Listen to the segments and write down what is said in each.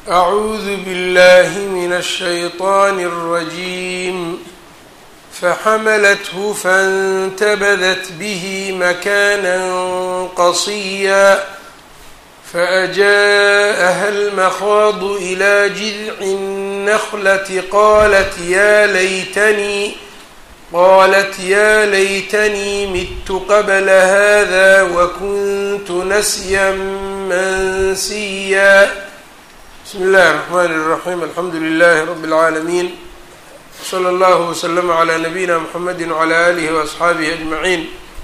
أعوذ بالله من الشيطان الرجيم فحملته فانتبذت به مكانا قصيا فأجاءها المخاض إلى جذع النخلة قالت يا ليتني قالت يا ليتني مت قبل هذا وكنت نسيا منسيا بسم الله الرحمن الرحيم الحمد لله رب العالمين صلى الله وسلم على نبينا محمد وعلى آله وأصxaabihi أجمعين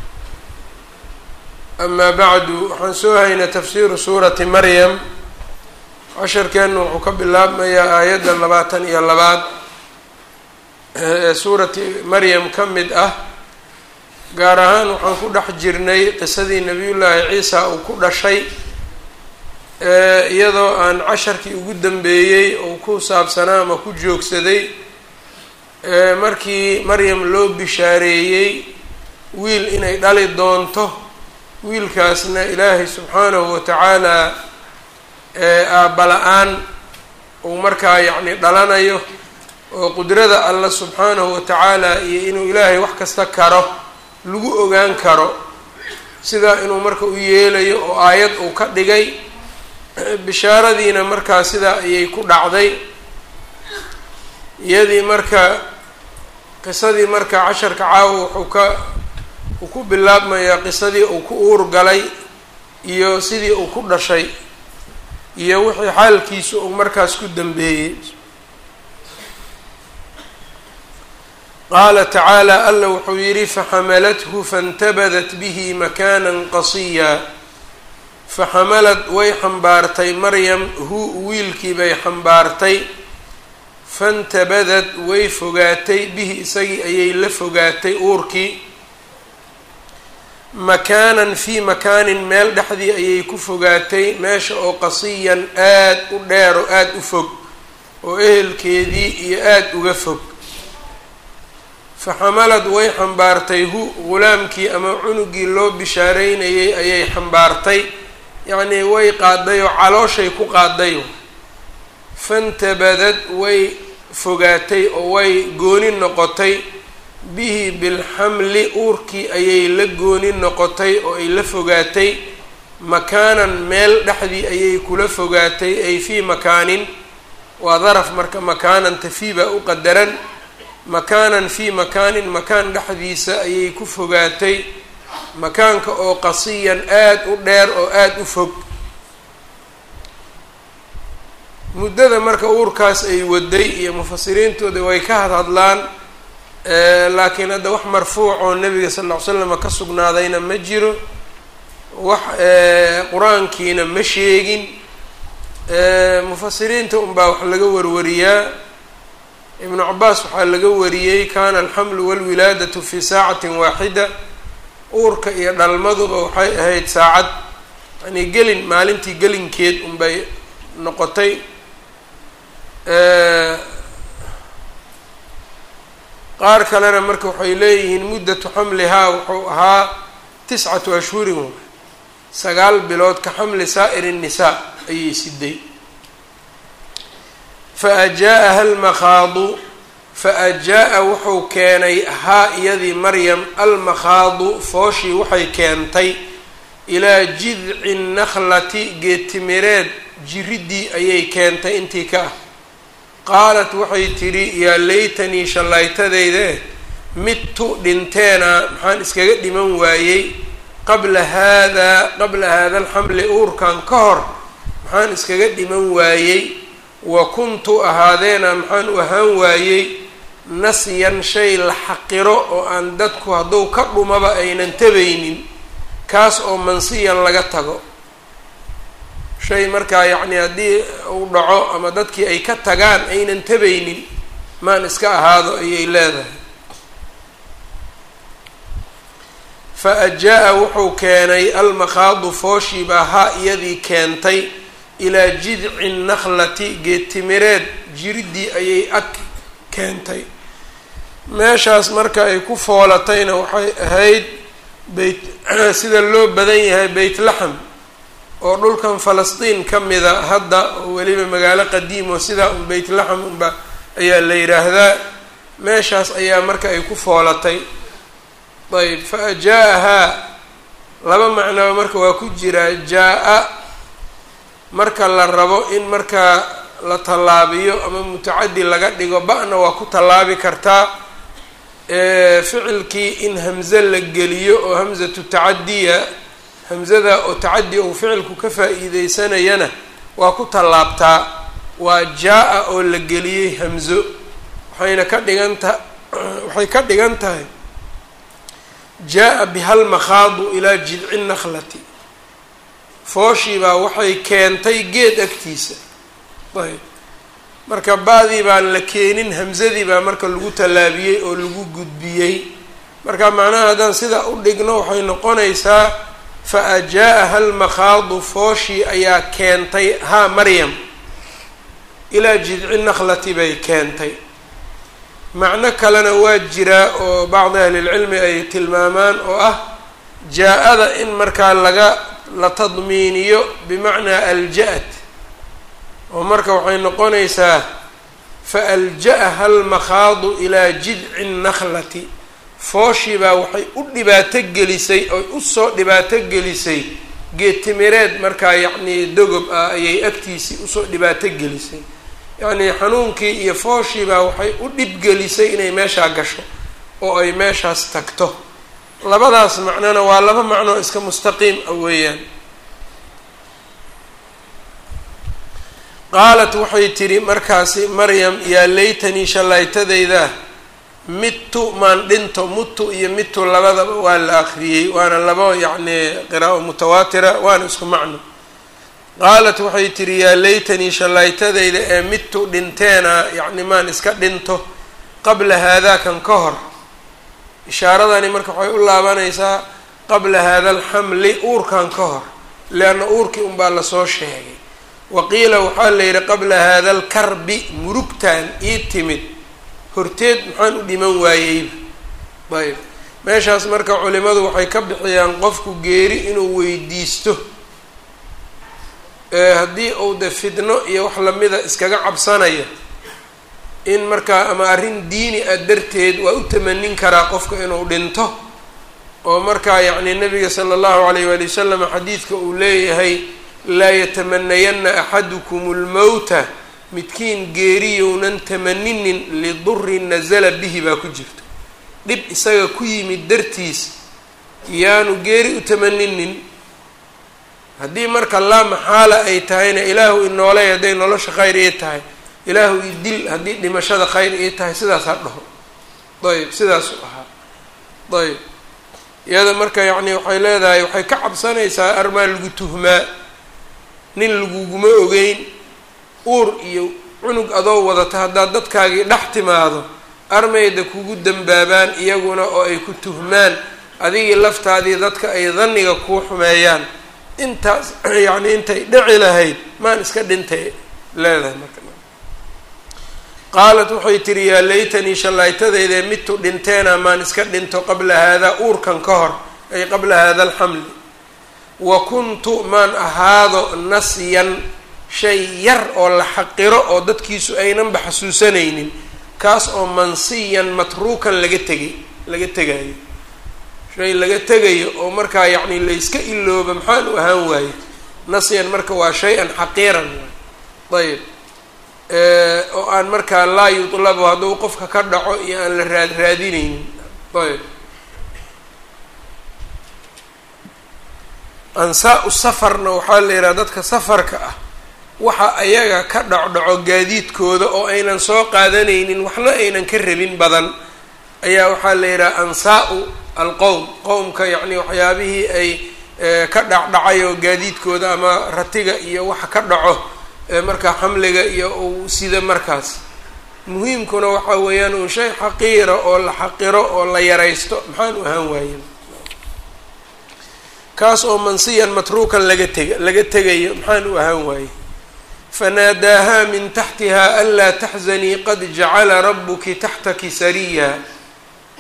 أما bعdu waxaan soo haynay tafsiru suurati maryam casharkeenu wuxuu ka bilaabmayaa aayadda labaatan iyo labaad ee suurati maryam ka mid ah gaar ahaan waxaan ku dhex jirnay qisadii nebiyullaahi ciisa uu ku dhashay iyadoo aan casharkii ugu dambeeyey uu ku saabsanaa ama ku joogsaday markii maryam loo bishaareeyey wiil inay dhali doonto wiilkaasna ilaahay subxaanahu watacaala aabala-aan uu markaa yacni dhalanayo oo qudrada alla subxaanahu watacaala iyo inuu ilaahay wax kasta karo lagu ogaan karo sidaa inuu marka u yeelayo oo aayad uu ka dhigay bishaaradiina markaa sidaa ayay ku dhacday iyadii marka qisadii marka casharka caawa wuxuu ka uu ku bilaabmayaa qisadii uu ku uur galay iyo sidii uu ku dhashay iyo wixii xaalkiisu uu markaas ku dambeeyey qaala tacaala alla wuxuu yidhi faxamalathu faintabadat bihi makaanan qasiya faxamalad way xambaartay maryam hu wiilkii bay xambaartay fantabadad way fogaatay bihi isagii ayay la fogaatay uurkii makaanan fii makaanin meel dhexdii ayay ku fogaatay meesha oo qasiyan aad u dheer oo aada u fog oo ehelkeedii iyo aada uga fog faxamalad way xambaartay hu ghulaamkii ama cunugii loo bishaareynayay ayay xambaartay yacnii way qaaday oo calooshay ku qaaday fantabadad way fogaatay oo way gooni noqotay bihi bilxamli uurkii ayay la gooni noqotay oo ay la fogaatay makaanan meel dhexdii ayay kula fogaatay ay fii makaanin waa daraf marka makaanan tafiibaa u qadaran makaanan fii makaanin makaan dhexdiisa ayay ku fogaatay makaanka oo qasiyan aada u dheer oo aada u fog muddada marka uurkaas ay waday iyo mufasiriintooda way ka hadhadlaan laakiin hadda wax marfuuc oo nabiga sal ll ly slama ka sugnaadayna ma jiro wax qur-aankiina ma sheegin mufasiriinta unbaa wax laga warwariyaa ibnu cabaas waxaa laga wariyey kana alxamlu walwilaadatu fi saacatin waaxida uurka iyo dhalmaduba waxay ahayd saacad yani gelin maalintii gelinkeed unbay noqotay qaar kalena marka waxay leeyihiin muddatu xamlihaa wuxuu ahaa tiscatu ashhurin w sagaal bilood ka xamli saa'ir الnisaa ayay siday faajaaءaha almakhaadu faajaa-a wuxuu keenay haa iyadii maryam almakhaadu fooshii waxay keentay ilaa jidci nakhlati geedtimireed jiridii ayay keentay intii ka ah qaalat waxay tidhi yaa laytanii shallaytadayde midtu dhinteena maxaan iskaga dhiman waayey qabla haadaa qabla haada alxamli uurkan ka hor maxaan iskaga dhiman waayey wa kuntu ahaadeena maxaan u ahaan waayey nasyan shay la xaqiro oo aan dadku hadduu ka dhumaba aynan tabaynin kaas oo mansiyan laga tago shay markaa yacni haddii uu dhaco ama dadkii ay ka tagaan aynan tabaynin maan iska ahaado ayay leedahay fa ajaa-a wuxuu keenay almakhaadu fooshii baa haa iyadii keentay ilaa jidci nakhlati geedtimireed jiridii ayay ag keentay meeshaas marka ay ku foolatayna waxay ahayd beyt sida loo badan yahay beyt laxam oo dhulkan falastiin ka mida hadda oo weliba magaalo qadiim oo sidaa un beytlaxam unba ayaa la yidhaahdaa meeshaas ayaa marka ay ku foolatay ayb fa ajaa-ahaa laba macnaba marka waa ku jiraa jaa-a marka la rabo in markaa la tallaabiyo ama mutacadi laga dhigo ba-na waa ku tallaabi kartaa ficilkii in hamze la geliyo oo hamzatu tacadiya hamzada oo tacadi ou ficilku ka faa-iideysanayana waa ku tallaabtaa waa jaa-a oo la geliyey hamzo waxayna ka dhigan ta waxay ka dhigan tahay jaa-a bihal makhaadu ilaa jidci nakhlati fooshii baa waxay keentay geed agtiisa ayb marka ba-dii baan la keenin hamzadii baa marka lagu tallaabiyey oo lagu gudbiyey marka macnaha haddaan sidaa u dhigno waxay noqonaysaa fa ajaa-aha almakhaadu fooshii ayaa keentay haa maryam ilaa jidci nakhlati bay keentay macno kalena waa jiraa oo bacdi ahlilcilmi ay tilmaamaan oo ah jaa-ada in markaa laga la tadmiiniyo bimacnaa alja-at oo marka waxay noqonaysaa fa alja-aha almakhaadu ilaa jidci nakhlati fooshii baa waxay u dhibaato gelisay oy usoo dhibaato gelisay geedtimireed markaa yacnii dogob ah ayay agtiisii usoo dhibaato gelisay yacnii xanuunkii iyo fooshii baa waxay u dhibgelisay inay meeshaa gasho oo ay meeshaas tagto labadaas macnona waa laba macnoo iska mustaqiim ah weeyaan qaalat waxay tidhi markaasi maryam yaa laytanii shallaytadayda mittu maan dhinto muttu iyo mittu labadaba waa la akriyey waana laba yacnii qiraa'o mutawaatira waana isku macno qaalat waxay tidhi yaa laytanii shallaytadayda ee mittu dhinteena yacni maan iska dhinto qabla haadaakan ka hor ishaaradani marka waxay u laabanaysaa qabla haada alxamli uurkan ka hor leanna uurkii unbaa lasoo sheegay wa qiila waxaa la yidhi qabla haada alkarbi murugtan ii timid horteed maxaan u dhiman waayeyba ayb meeshaas marka culimadu waxay ka bixiyaan qofku geeri inuu weydiisto haddii uu de fidno iyo wax lamida iskaga cabsanayo in markaa ama arrin diini ah darteed waa u tamanin karaa qofka inuu dhinto oo markaa yacni nabiga sala allahu alayh waali wasalam xadiidka uu leeyahay laa yatamanayanna axadukum lmowta midkiin geeriyounan tamaninin lidurin nasala bihi baa ku jirto dhib isaga ku yimid dartiis yaanu geeri u tamaninin haddii marka laa maxaala ay tahayna ilaahu inoolay hadday nolosha khayr ii tahay ilaahu i dil haddii dhimashada khayr ii tahay sidaas ha dhaho ayb sidaasuu ahaa ayb iyada marka yacni waxay leedahay waxay ka cabsanaysaa armaa lagu tuhmaa nin laguguma ogeyn uur iyo cunug adoo wadata haddaad dadkaagii dhex timaado armayda kugu dambaabaan iyaguna oo ay ku tuhmaan adigii laftaadii dadka ay dhanniga kuu xumeeyaan intaas yacni intay dhici lahayd maan iska dhintay leedahay marka qaalat waxay tihi yaa laytanii shallaytadaydae midtu dhinteena maan iska dhinto qabla haadaa uurkan ka hor ay qabla haada alxamli wa kuntu maan ahaado nasyan shay yar oo la xaqiro oo dadkiisu aynanba xasuusanaynin kaas oo mansiyan matruukan laga tegay laga tegayo shay laga tegayo oo markaa yacni layska ilooba maxaan u ahaan waaye nasyan marka waa shay-an xaqiiran ayb oo aan markaa laa yutlabu hadduu qofka ka dhaco iyo aan la raad raadinaynin ayb ansaa-u safarna waxaa la yidhaha dadka safarka ah waxa ayaga ka dhacdhaco gaadiidkooda oo aynan soo qaadanaynin waxna aynan ka rabin badan ayaa waxaa la yidhaha ansaa-u alqowm qowmka yacni waxyaabihii ay ka dhacdhacay oo gaadiidkooda ama ratiga iyo waxa ka dhaco markaa xamliga iyo uu sida markaas muhiimkuna waxa weeyaan uu shay xaqiira oo la xaqiro oo la yaraysto maxaan u ahaan waayen kaas oo mansiyan matruukan laga tega laga tegayo maxaan u ahaan waaye fanaadaahaa min taxtiha anlaa taxzanii qad jacala rabuki taxtaki sariya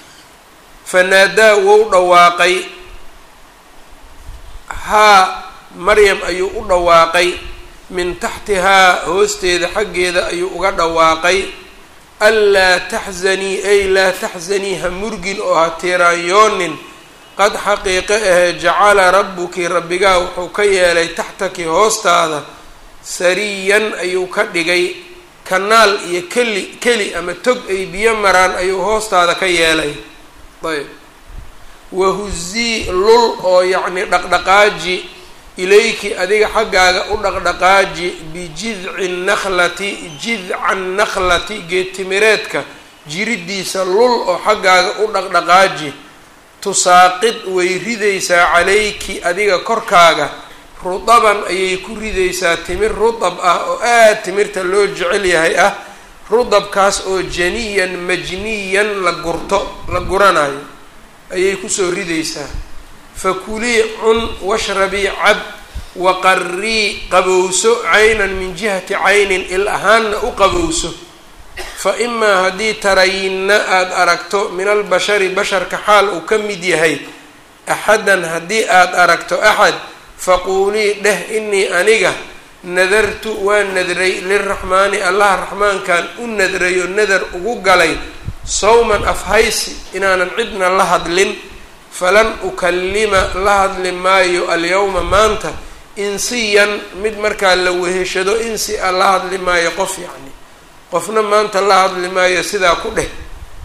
fanaadaa wou dhawaaqay haa maryam ayuu u dhawaaqay min taxtihaa hoosteeda xaggeeda ayuu uga dhawaaqay anlaa taxzanii ay laa taxzanii ha murgin oo ha tiiraanyoonin qad xaqiiqe ahee jacala rabbuki rabbigaa wuxuu ka yeelay taxtaki hoostaada sariyan ayuu ka dhigay kanaal iyo keli keli ama tog ay biyo maraan ayuu hoostaada ka yeelay ayb wahuzii lul oo yacni dhaqdhaqaaji ilayki adiga xaggaaga u dhaqdhaqaaji bijidci nakhlati jidca nakhlati geedtimireedka jiridiisa lul oo xaggaaga u dhaqdhaqaaji tusaaqid way ridaysaa calayki adiga korkaaga rudaban ayay ku ridaysaa timir rudab ah oo aada timirta loo jecel yahay ah rudabkaas oo janiyan majniyan la gurto la guranayo ayay kusoo ridaysaa fakulii cun washrabii cab waqarrii qabowso caynan min jihati caynin il ahaanna u qabowso fa imaa haddii tarayinna aada aragto min albashari basharka xaal uu ka mid yahay axadan haddii aada aragto axad faquulii dheh inii aniga nadartu waan nadray liraxmaani allaha raxmaankan u nadrayo nadar ugu galay sawman afhaysi inaanan cidna la hadlin falan ukallima la hadli maayo alyawma maanta insiyan mid markaa la weheshado insi a la hadli maayo qof yacni qofna maanta la hadli maayo sidaa ku dheh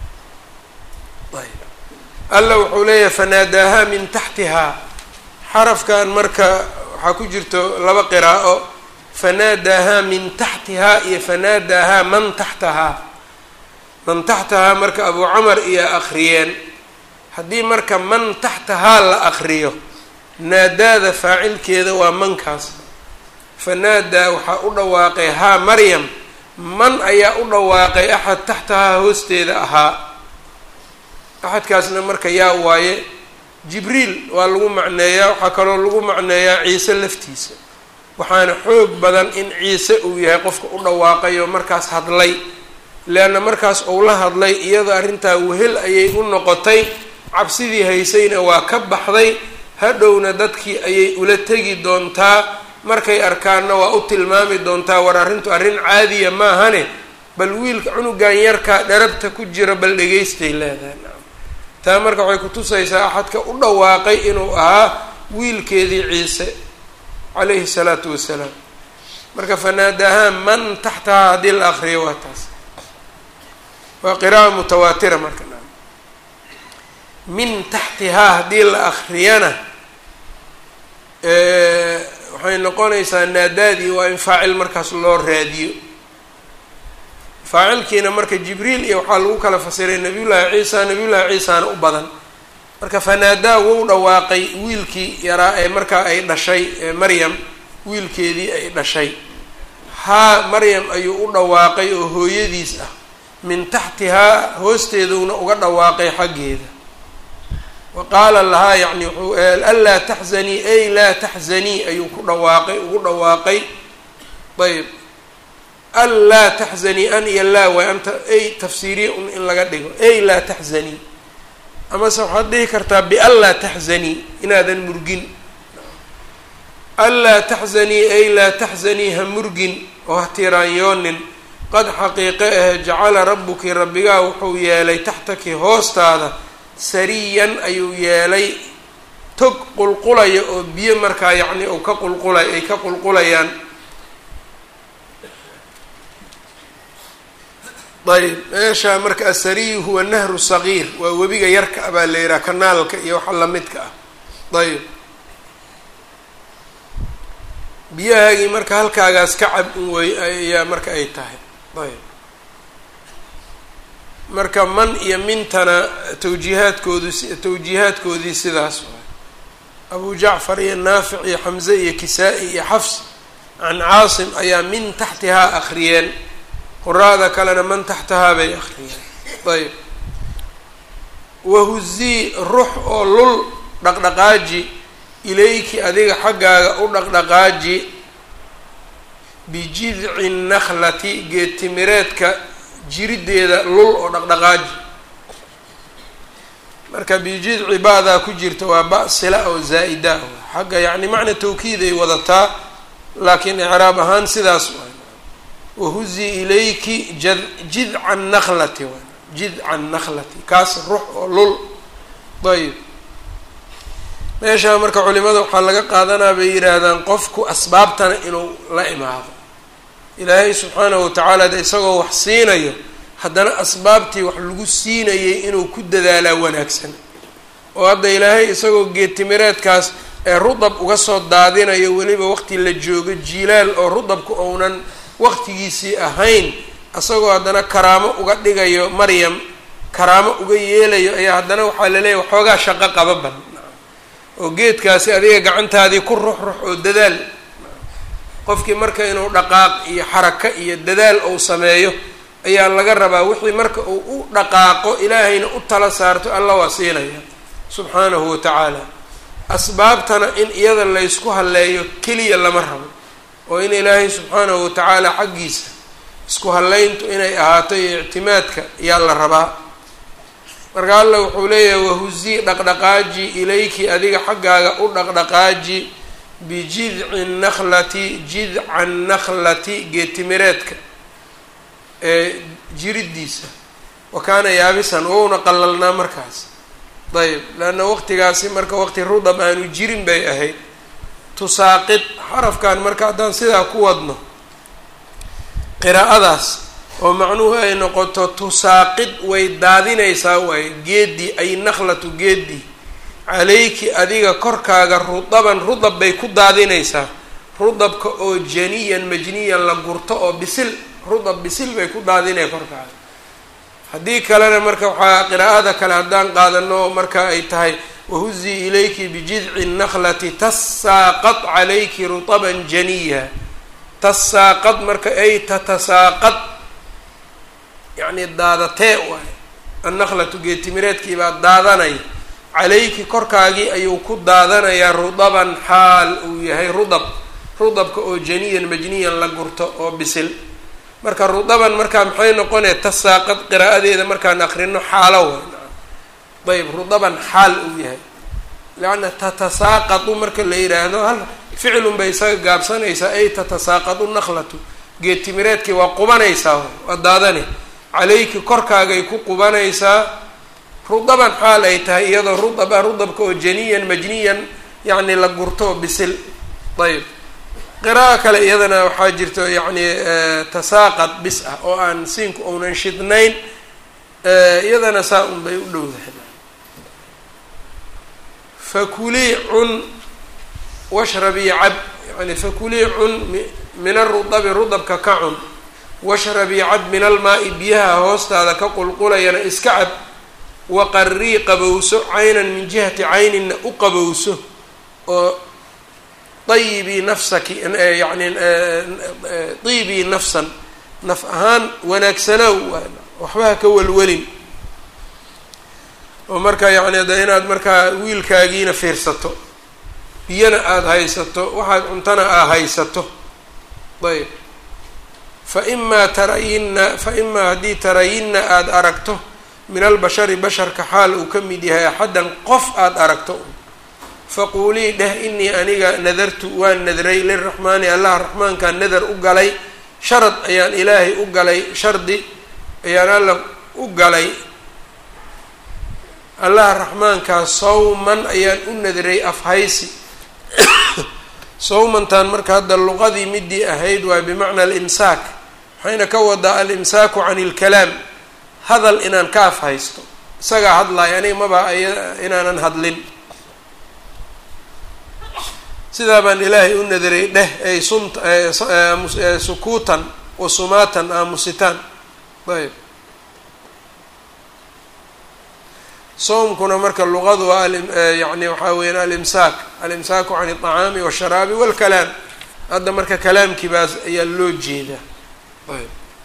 alla wuxuu leeyahay fanaadaahaa min taxtihaa xarafkan marka waxaa ku jirto laba qiraa'o fanaadaahaa min taxtihaa iyo fanaadaahaa man taxtahaa man taxtahaa marka abuu camar iyo akhriyeen haddii marka man taxtahaa la akriyo naadaada faacilkeeda waa mankaas fanaadaa waxaa u dhawaaqay haa maryam man ayaa u dhawaaqay axad taxtahaa hoosteeda ahaa axadkaasna marka yaa waaye jibriil waa lagu macneeyaa waxaa kaloo lagu macneeyaa ciise laftiisa waxaana xoog badan in ciise uu yahay qofka u dhawaaqay oo markaas hadlay leanna markaas uu la hadlay iyadoo arrintaa wehel ayay u noqotay cabsidii haysayna waa ka baxday hadhowna dadkii ayay ula tegi doontaa markay arkaanna waa u tilmaami doontaa war arrintu arrin caadiya maahane bal wiilka cunugan yarkaa dharabta ku jira bal dhegaystay leedahay nacam taa marka waxay kutusaysaa axadka u dhawaaqay inuu ahaa wiilkeedii ciise calayhi salaatu wasalaam marka fanaadahaa man taxtahaa haddii la akriyo waa taas waa qira'a mutawaatira marka min taxtihaa haddii la akriyana waxay noqonaysaa naadaadii waa in faacil markaas loo raadiyo faacilkiina marka jibriil iyo waxaa lagu kala fasiray nabiyullaahi ciisa nabiyullaahi ciisaana u badan marka fanaadaa wou dhawaaqay wiilkii yaraa ee markaa ay dhashay maryam wiilkeedii ay dhashay haa maryam ayuu u dhawaaqay oo hooyadiis ah min taxtihaa hoosteeduna uga dhawaaqay xaggeeda wa qaala lahaa yacni wuxuu anlaa taxzanii ay laa taxzanii ayuu ku dhawaaqay ugu dhawaaqay ayb an laa taxzanii an iyo laa waay anta ay tafsiiriya un in laga dhigo ay laa taxzanii amase waxaad dhihi kartaa bian laa taxzanii inaadan murgin an laa taxzanii ay laa taxzanii ha murgin oo ha tiraanyoonin qad xaqiiqe ah jacala rabbuki rabbigaa wuxuu yeelay taxtaki hoostaada sariyan ayuu yeelay tog qulqulaya oo biyo markaa yacni uu ka qulqulay ay ka qulqulayaan ayb meesha marka asariyu huwa nahru sagiir waa webiga yarka ah baa la yidhaha kanaalka iyo waxa lamidka ah ayb biyahaagii marka halkaagaas ka cab un wey ayaa marka ay tahay ayb marka man iyo mintana tawjiihaadkoodu tawjiihaadkoodii sidaas waay abu jacfar iyo naafic iyo xamze iyo kisaa-i iyo xafs can caasim ayaa min taxtihaa akhriyeen quraada kalena man taxtahaa bay akhriyeen ayb wahuzii rux oo lul dhaqdhaqaaji ilayki adiga xaggaaga u dhaqdhaqaaji bijidci nakhlati geedtimireedka jirideeda lul oo dhaqdhaqaaji marka bijidci ba'daa ku jirta waa ba sila oo zaa-ida xagga yacni macna tawkiid ay wadataa laakiin icraab ahaan sidaas waay wahuzi ilayki ja jidca naklati waay jidca naklati kaas rux oo lul ayb meeshaa marka culimada waxaa laga qaadanaa bay yidhaahdaan qofku asbaabtana inuu la imaado ilaahay subxaanahu watacaala de isagoo wax siinayo haddana asbaabtii wax lagu siinayay inuu ku dadaalaa wanaagsan oo hadda ilaahay isagoo geedtimireedkaas ee rudab uga soo daadinayo weliba waqti la joogo jiilaal oo rudabku ounan waqtigiisii ahayn isagoo haddana karaamo uga dhigayo maryam karaamo uga yeelayo ayaa haddana waxaa laleeyahy waxoogaa shaqo qababan oo geedkaasi adiga gacantaadii ku rux rux oo dadaal qofkii marka inuu dhaqaaq iyo xarako iyo dadaal ou sameeyo ayaa laga rabaa wixii marka uu u dhaqaaqo ilaahayna u tala saarto alla waa siinaya subxaanahu wa tacaala asbaabtana in iyada laysku halleeyo keliya lama rabo oo in ilaahay subxaanahu wa tacaala xaggiisa isku hallayntu inay ahaato iyo ictimaadka yaa la rabaa marka alla wuxuu leeyahay wahuzii dhaqdhaqaaji ilayki adiga xaggaaga u dhaqdhaqaaji bijidci naklati jidca naklati geetimireedka ee jiridiisa wa kaana yaabisan wouna qalalnaa markaas ayb leanna waqtigaasi marka waqti rudab aanu jirin bay ahayd tusaaqid xarafkan marka haddaan sidaa ku wadno qiraa'adaas oo macnuhu ay noqoto tusaaqid way daadinaysaa waaye geedii ay nakhlatu geedii calayki adiga korkaaga rudaban rudab bay ku daadinaysaa rudabka oo janiyan majniyan la gurto oo bisil rudab bisil bay ku daadinaya korkaaga haddii kalena marka waxaa qiraa'ada kale haddaan qaadano marka ay tahay wahuzii ilayki bijidci naklati tasaaqad calayki rutaban janiya tasaaqad marka ay tatasaaqad yacni daadatee waay annakhlatu geetimireedkii baa daadanaya calayki korkaagii ayuu ku daadanayaa rudaban xaal uu yahay rudab rudabka oo janiyan majniyan la gurto oo bisil marka rudaban markaa maxay noqonaya tasaaqad qiraa'adeeda markaan akrino xaalo way ayb rudaban xaal uu yahay leanna tatasaaqadu marka la yidhaahdo hal ficilun bay isaga gaabsanaysaa ay tatasaaqadu nakhlatu geedtimireedkii waa qubanaysaa waa daadane calayki korkaagay ku qubanaysaa rudaban xaal ay tahay iyadoo rudab ah rudabka oo janiyan majniyan yacni la gurto bisil ayb qira'a kale iyadana waxaa jirto yacni tasaaqad bis ah oo aan siinku ounan shidnayn iyadana saa un bay u dhowdahay fakulii cun washrabii cab yani fakulii cun min arudabi rudabka ka cun washrabii cab min almaa-i biyaha hoostaada ka qulqulayana iska cab waqarii qabowso caynan min jihati caynina u qabowso oo ayibii nafsaki yani diibii nafsan naf ahaan wanaagsanow waxba ha ka welwelin oo marka yacni de inaad markaa wiilkaagiina fiirsato biyana aada haysato waxaad cuntana aad haysato ayb fa imaa tarayinna fa imaa haddii tarayinna aada aragto min albashari basharka xaal uu ka mid yahay axaddan qof aada aragto faquulii dheh inii aniga nadartu waan nadray liraxmaani allah raxmaankaan nadar u galay sharad ayaan ilaahay u galay shardi ayaan alla u galay allah raxmaankaa sawman ayaan u nadray afhaysi sawmantan marka hadda luqadii midii ahayd waay bimacna alimsaak waxayna ka wadaa alimsaaku can ilkalaam hadal inaan ka afhaysto isagaa hadlaaya aniga maba inaanan hadlin sidaa baan ilaahay u nadaray dheh ay sunt sukuutan wa sumaatan aamusitaan ayb soomkuna marka luqadu waa yani waxaa weyaan alimsaak alimsaaku can alطacaami washaraabi walkalaam hadda marka kalaamkii baas ayaa loo jeedaa ayb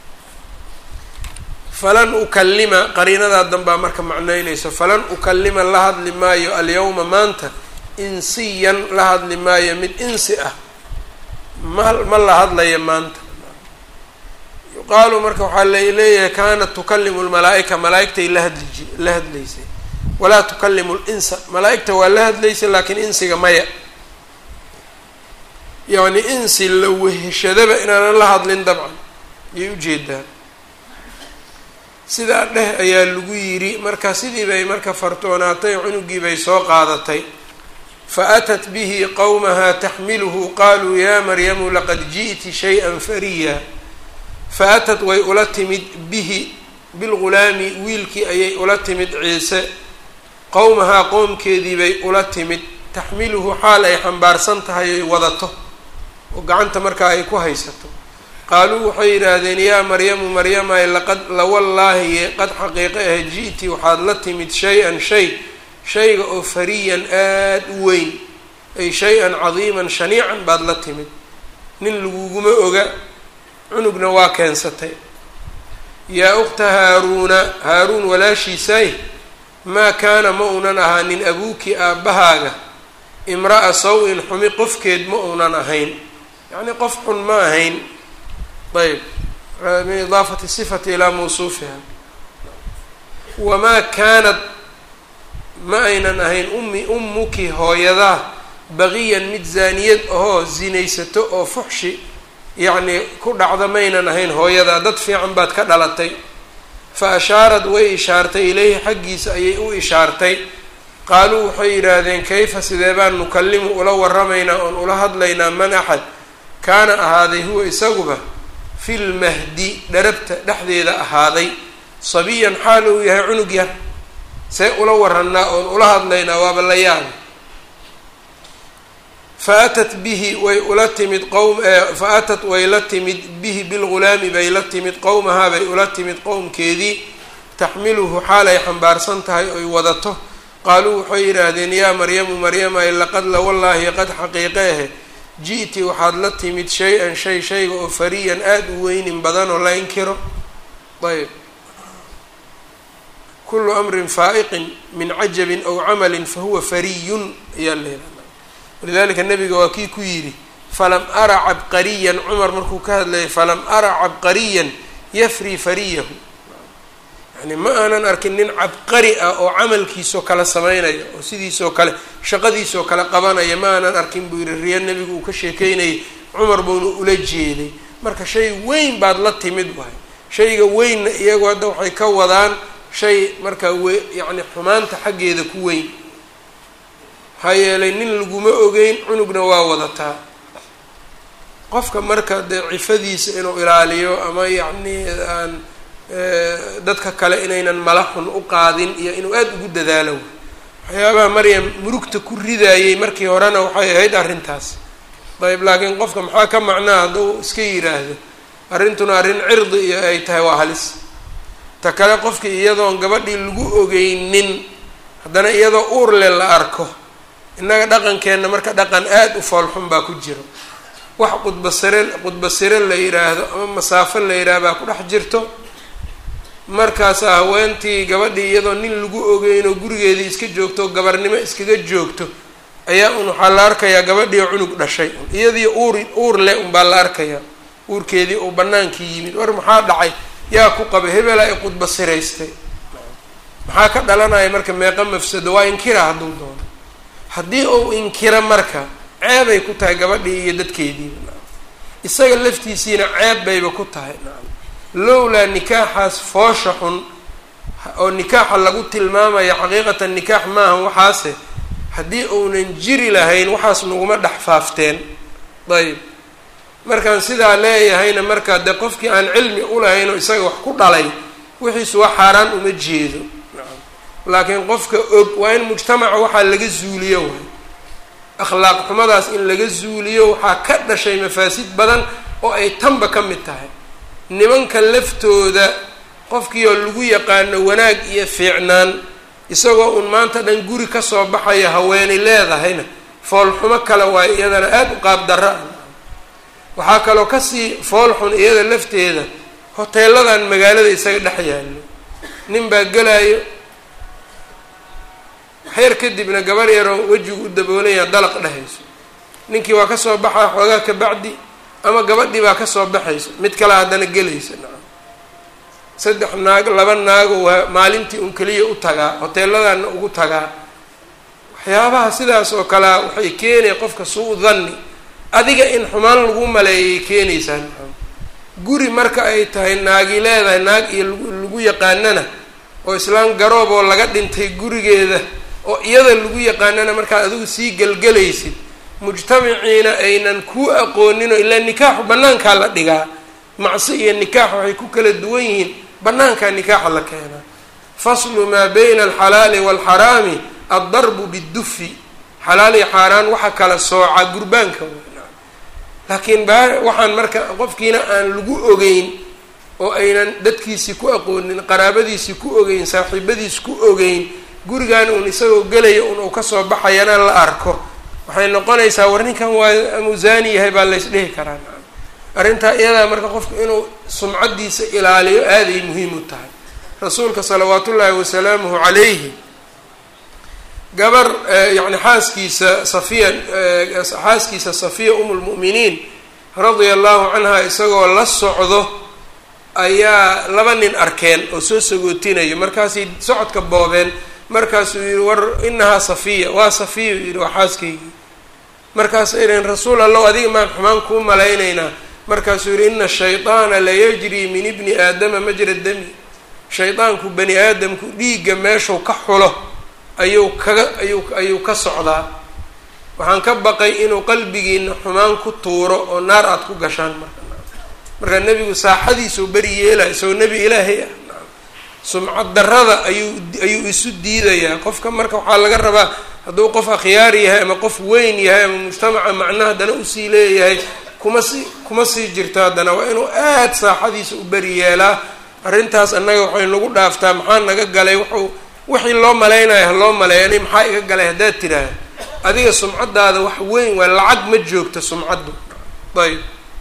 falan ukalima qariinadaa danbaa marka macnaynaysa falan ukalima la hadli maayo alyawma maanta insiyan la hadli maayo mid insi ah ma ma la hadlaya maanta yuqaalu marka waxaa laleeyahay kaanat tukalimu lmalaa-ika malaa-igtay la hadli ji la hadlaysay walaa tukalimu linsa malaa-igta waa la hadlaysay laakiin insiga maya yacni insi la weheshadaba inaanan la hadlin dabcan ayay ujeedaan sidaa dheh ayaa lagu yidhi marka sidii bay marka fartoonaatay cunugii bay soo qaadatay fa atat bihi qowmaha taxmiluhu qaaluu yaa maryamu laqad ji'ti shay-an fariya fa atat way ula timid bihi bilghulaami wiilkii ayay ula timid ciise qowmahaa qoomkeedii bay ula timid taxmiluhu xaal ay xambaarsan tahay ay wadato oo gacanta markaa ay ku haysato qaaluu waxay yidhaahdeen yaa maryamu maryamay laqad lawallaahi qad xaqiiqe ah ji'ti waxaad la timid shay-an shay shayga oo fariyan aada u weyn ay shay-an cadiiman shaniican baad la timid nin laguguma oga cunugna waa keensatay yaa ukhta haaruuna haaruun walaashiisay maa kaana ma uunan ahaanin abuuki aabbahaaga imra'a saw-in xumi qofkeed ma uunan ahayn yacnii qof xun ma ahayn ayb min idaafati sifati ilaa mawsuufiha wamaa kaanad ma aynan ahayn ummi ummuki hooyadaa baqiyan mid zaaniyad ahoo zinaysato oo fuxshi yacnii ku dhacda maynan ahayn hooyadaa dad fiican baad ka dhalatay fa ashaarad way ishaartay ilayhi xaggiisa ayay u ishaartay qaaluu waxay yidhaahdeen kayfa sidee baan nukallimu ula waramaynaa oon ula hadlaynaa man axad kaana ahaaday huwa isaguba fil mahdi dharabta dhexdeeda ahaaday sabiyan xaal uu yahay cunug yar see ula warannaa oon ula hadlaynaa waaba la yaaba fa atat bihi way ula timid qowm fa atat way la timid bihi bilghulaami bay la timid qowmahaa bay ula timid qowmkeedii taxmiluhu xaal ay xambaarsan tahay oy wadato qaaluu waxay yidhaahdeen yaa maryamu maryamay laqad la wallaahi qad xaqiiqeehe ji'ti waxaad la timid shay-an shay shayga oo fariyan aada u weynin badan oo la inkiro ayb kulu amrin faa'iqin min cajabin aw camalin fahuwa fariyun ayaa la yihahda walidalika nabiga waa kii ku yidhi falam ara cabqariyan cumar markuu ka hadlayay falam ara cabqariyan yafri fariyahu yani ma aanan arkin nin cabqari ah oo camalkiisoo kale sameynaya oo sidiisoo kale shaqadiisoo kale qabanaya ma aanan arkin buu yihi riya nebigu uu ka sheekeynayay cumar buuna ula jeeday marka shay weyn baad la timid waay shayga weynna iyagu hadda waxay ka wadaan shay markaa we yacni xumaanta xaggeeda ku weyn maxaa yeelay nin laguma ogeyn cunugna waa wadataa qofka marka dee cifadiisa inuu ilaaliyo ama yacni aan dadka kale inaynan mala xun u qaadin iyo inuu aada ugu dadaalo waxyaabaha maryam murugta ku ridaayey markii horena waxay ahayd arrintaas dayib laakiin qofka maxaa ka macnaa hadduu iska yidhaahdo arrintuna arrin cirdi iyo ay tahay waa halis ta kale qofkii iyadoon gabadhii lagu ogeynin haddana iyadoo uurle la arko innaga dhaqankeenna marka dhaqan aada u foolxun baa ku jiro wax qudbasire qudbasire la yidhaahdo ama masaafo la yidhaah baa ku dhex jirto markaasaa haweentii gabadhii iyadoo nin lagu ogeyn oo gurigeedii iska joogto gabarnimo iskaga joogto ayaa un waxaa la arkayaa gabadhii cunug dhashay iyadii uur uur leh unbaa la arkayaa uurkeedii uu banaankii yimid war maxaa dhacay yaa ku qaba hebela ay qudbasiraystay maxaa ka dhalanaya marka meeqa mafsado waa inkira hadduu doono haddii uu inkiro marka ceebay ku tahay gabadhii iyo dadkeediiba isaga laftiisiina ceeb bayba ku tahay lowlaa nikaaxaas foosha xun oo nikaaxa lagu tilmaamaya xaqiiqatan nikaax maahan waxaase haddii uunan jiri lahayn waxaas naguma dhex faafteen ayb markaan sidaa leeyahayna marka dee qofkii aan cilmi ulahayn oo isaga wax ku dhalay wixiisu waa xaaraan uma jeedo laakiin qofka og waa in mujtamaca waxaa laga zuuliyo waay akhlaaq xumadaas in laga zuuliyo waxaa ka dhashay mafaasid badan oo ay tanba ka mid tahay nimanka laftooda qofkii oo lagu yaqaano wanaag iyo fiicnaan isagoo un maanta dhan guri kasoo baxaya haweenay leedahayna foolxumo kale waayo iyadana aada u qaab darro ah waxaa kaloo kasii foolxun iyada lafteeda hoteeladan magaalada isaga dhex yaallo nin baa gelaayo xeer kadibna gabar yaroo wejigu u daboolaya dalaq dhehayso ninkii waa kasoo baxaa xoogaa ka bacdi ama gabadhii baa kasoo baxayso mid kale haddana gelaysa nacam saddex naag laba naago waa maalintii un keliya u tagaa hoteeladana ugu tagaa waxyaabaha sidaas oo kalea waxay keenaya qofka suu danni adiga in xumaan lagu maleeyay keenaysaa guri marka ay tahay naagi leedahay naag iyo lagu yaqaanana oo islaan garoob oo laga dhintay gurigeeda oo iyada lagu yaqaanana markaad adigu sii gelgelaysid mujtamaciina aynan kuu aqooninoo ilaa nikaaxu bannaankaa la dhigaa macsi iyo nikaax waxay ku kala duwan yihiin bannaankaa nikaaxa la keenaa faslu maa bayna alxalaali waalxaraami addarbu bidufi xalaal iyo xaaraan waxa kala sooca gurbaanka laakiin ba waxaan marka qofkiina aan lagu ogeyn oo aynan dadkiisii ku aqoonin qaraabadiisii ku ogeyn saaxiibadiisi ku ogeyn gurigan uun isagoo gelaya un uu kasoo baxayana la arko waxay noqonaysaa war ninkan waa amusaani yahay baa lays dhihi karaa arrintaa iyadaa marka qofku inuu sumcaddiisa ilaaliyo aaday muhiim u tahay rasuulka salawaat ullaahi wasalaamuhu calayhi gabar yani xaaskiisa safiya xaaskiisa safiya um lmu'miniin radia allahu canha isagoo la socdo ayaa laba nin arkeen oo soo sagootinayo markaasay socodka boobeen markaasuu yihi war inahaa safiya waa safiya yihi waa xaaskaygii markaasay idhaheen rasuul allow adiga maan xumaan kuu malaynaynaa markaasuu yihi ina shayطaana layajrii min ibni aadama majra dami shaydaanku bani aadamku dhiigga meeshuu ka xulo ayuu kaga ayuu ayuu ka socdaa waxaan ka baqay inuu qalbigiina xumaan ku tuuro oo naar aada ku gashaan marka marka nebigu saaxadiisuu beri yeelaya isagoo nebi ilaahay ah sumcad darrada ayuu ayuu isu diidayaa qofka marka waxaa laga rabaa hadduu qof akhyaar yahay ama qof weyn yahay ama mujtamaca macna haddana usii leeyahay kuma sii kuma sii jirto haddana waa inuu aad saaxadiisa u beri yeelaa arrintaas annaga waxay nagu dhaaftaa maxaa naga galay wuxuu wixii loo malaynayo ha loo maleeya ani maxaa iga galay haddaad tidhaah adiga sumcaddaada wax weyn waa lacag ma joogto sumcaddu ayb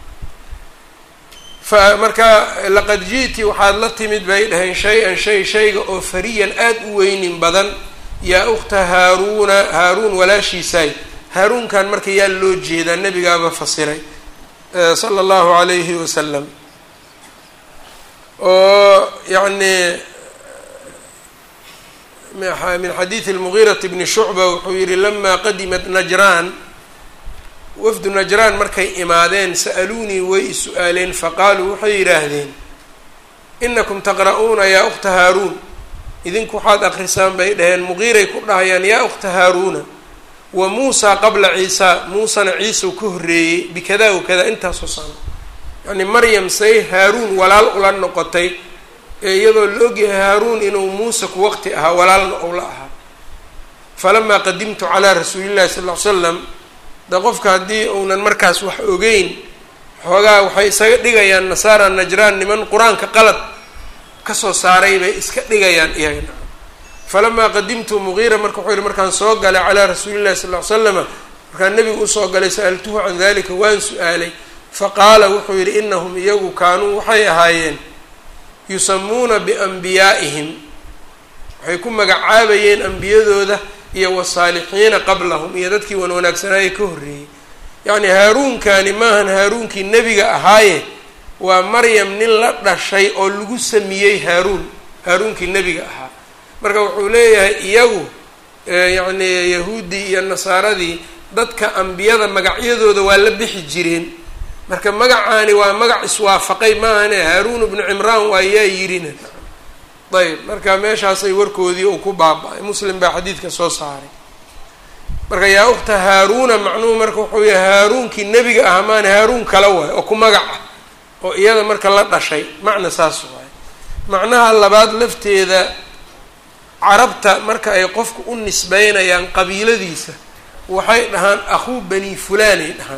fa marka laqad ji'ti waxaad la timid bay dhaheen shay-an shay shayga oo fariyan aada u weynin badan yaa ukhta haaruuna haaruun walaashiisaay haaruunkan marka yaa loo jeedaa nebigaaba fasiray sala allahu calayhi wasalam oo yacni min xadiidi lmugiirati bni shucba wuxuu yihi lamaa qadimat najraan wafdu najraan markay imaadeen sa'aluunii way is-u-aaleen faqaaluu waxay yidhaahdeen inakum taqra'uuna yaa ukhta haaruun idinku waxaad akrisaan bay dhaheen muqiiray ku dhahayaan yaa ukhta haaruuna wa muusaa qabla ciisaa muusana ciisau ka horreeyey bikada wa kada intaasoo sano yacni maryam say haaruun walaal ula noqotay ee iyadoo la ogyahay haaruun inuu muuse ku waqti ahaa walaalna ou la ahaa falamaa qadimtu calaa rasuulillahi sal ll ly slam de qofka haddii uunan markaas wax ogeyn xoogaa waxay isaga dhigayaan nasaara najraan niman qur-aanka qalad kasoo saaray bay iska dhigayaan iyagana falamaa qadimtu mugiira marka wuxuu yihi markaan soo galay calaa rasuulillahi sal ll ly slama markaan nebigu usoo galay sa'altuhu can dalika waan su-aalay faqaala wuxuu yidhi inahum iyagu kaanuu waxay ahaayeen yusamuuna bianbiyaa'ihim waxay ku magacaabayeen ambiyadooda iyo wasaalixiina qablahum iyo dadkii wan wanaagsanaaye ka horreeyey yacni haaruunkani maahan haaruunkii nebiga ahaaye waa maryam nin la dhashay oo lagu samiyey haaruun haaruunkii nebiga ahaa marka wuxuu leeyahay iyagu yacni yahuuddii iyo nasaaradii dadka ambiyada magacyadooda waa la bixi jireen marka magacaani waa magac iswaafaqay maahane haaruun ibnu cimraan waa yaa yirina ayb marka meeshaasay warkoodii uu ku baaba-ay muslim baa xadiidka soo saaray marka yaa ukhta haaruuna macnuhu marka wuxuu yahay haaruunkii nebiga ah maana haaruun kala waay oo ku magac ah oo iyada marka la dhashay macna saas waay macnaha labaad lafteeda carabta marka ay qofku u nisbeynayaan qabiiladiisa waxay dhahaan akhuu bani fulaanay dhahaan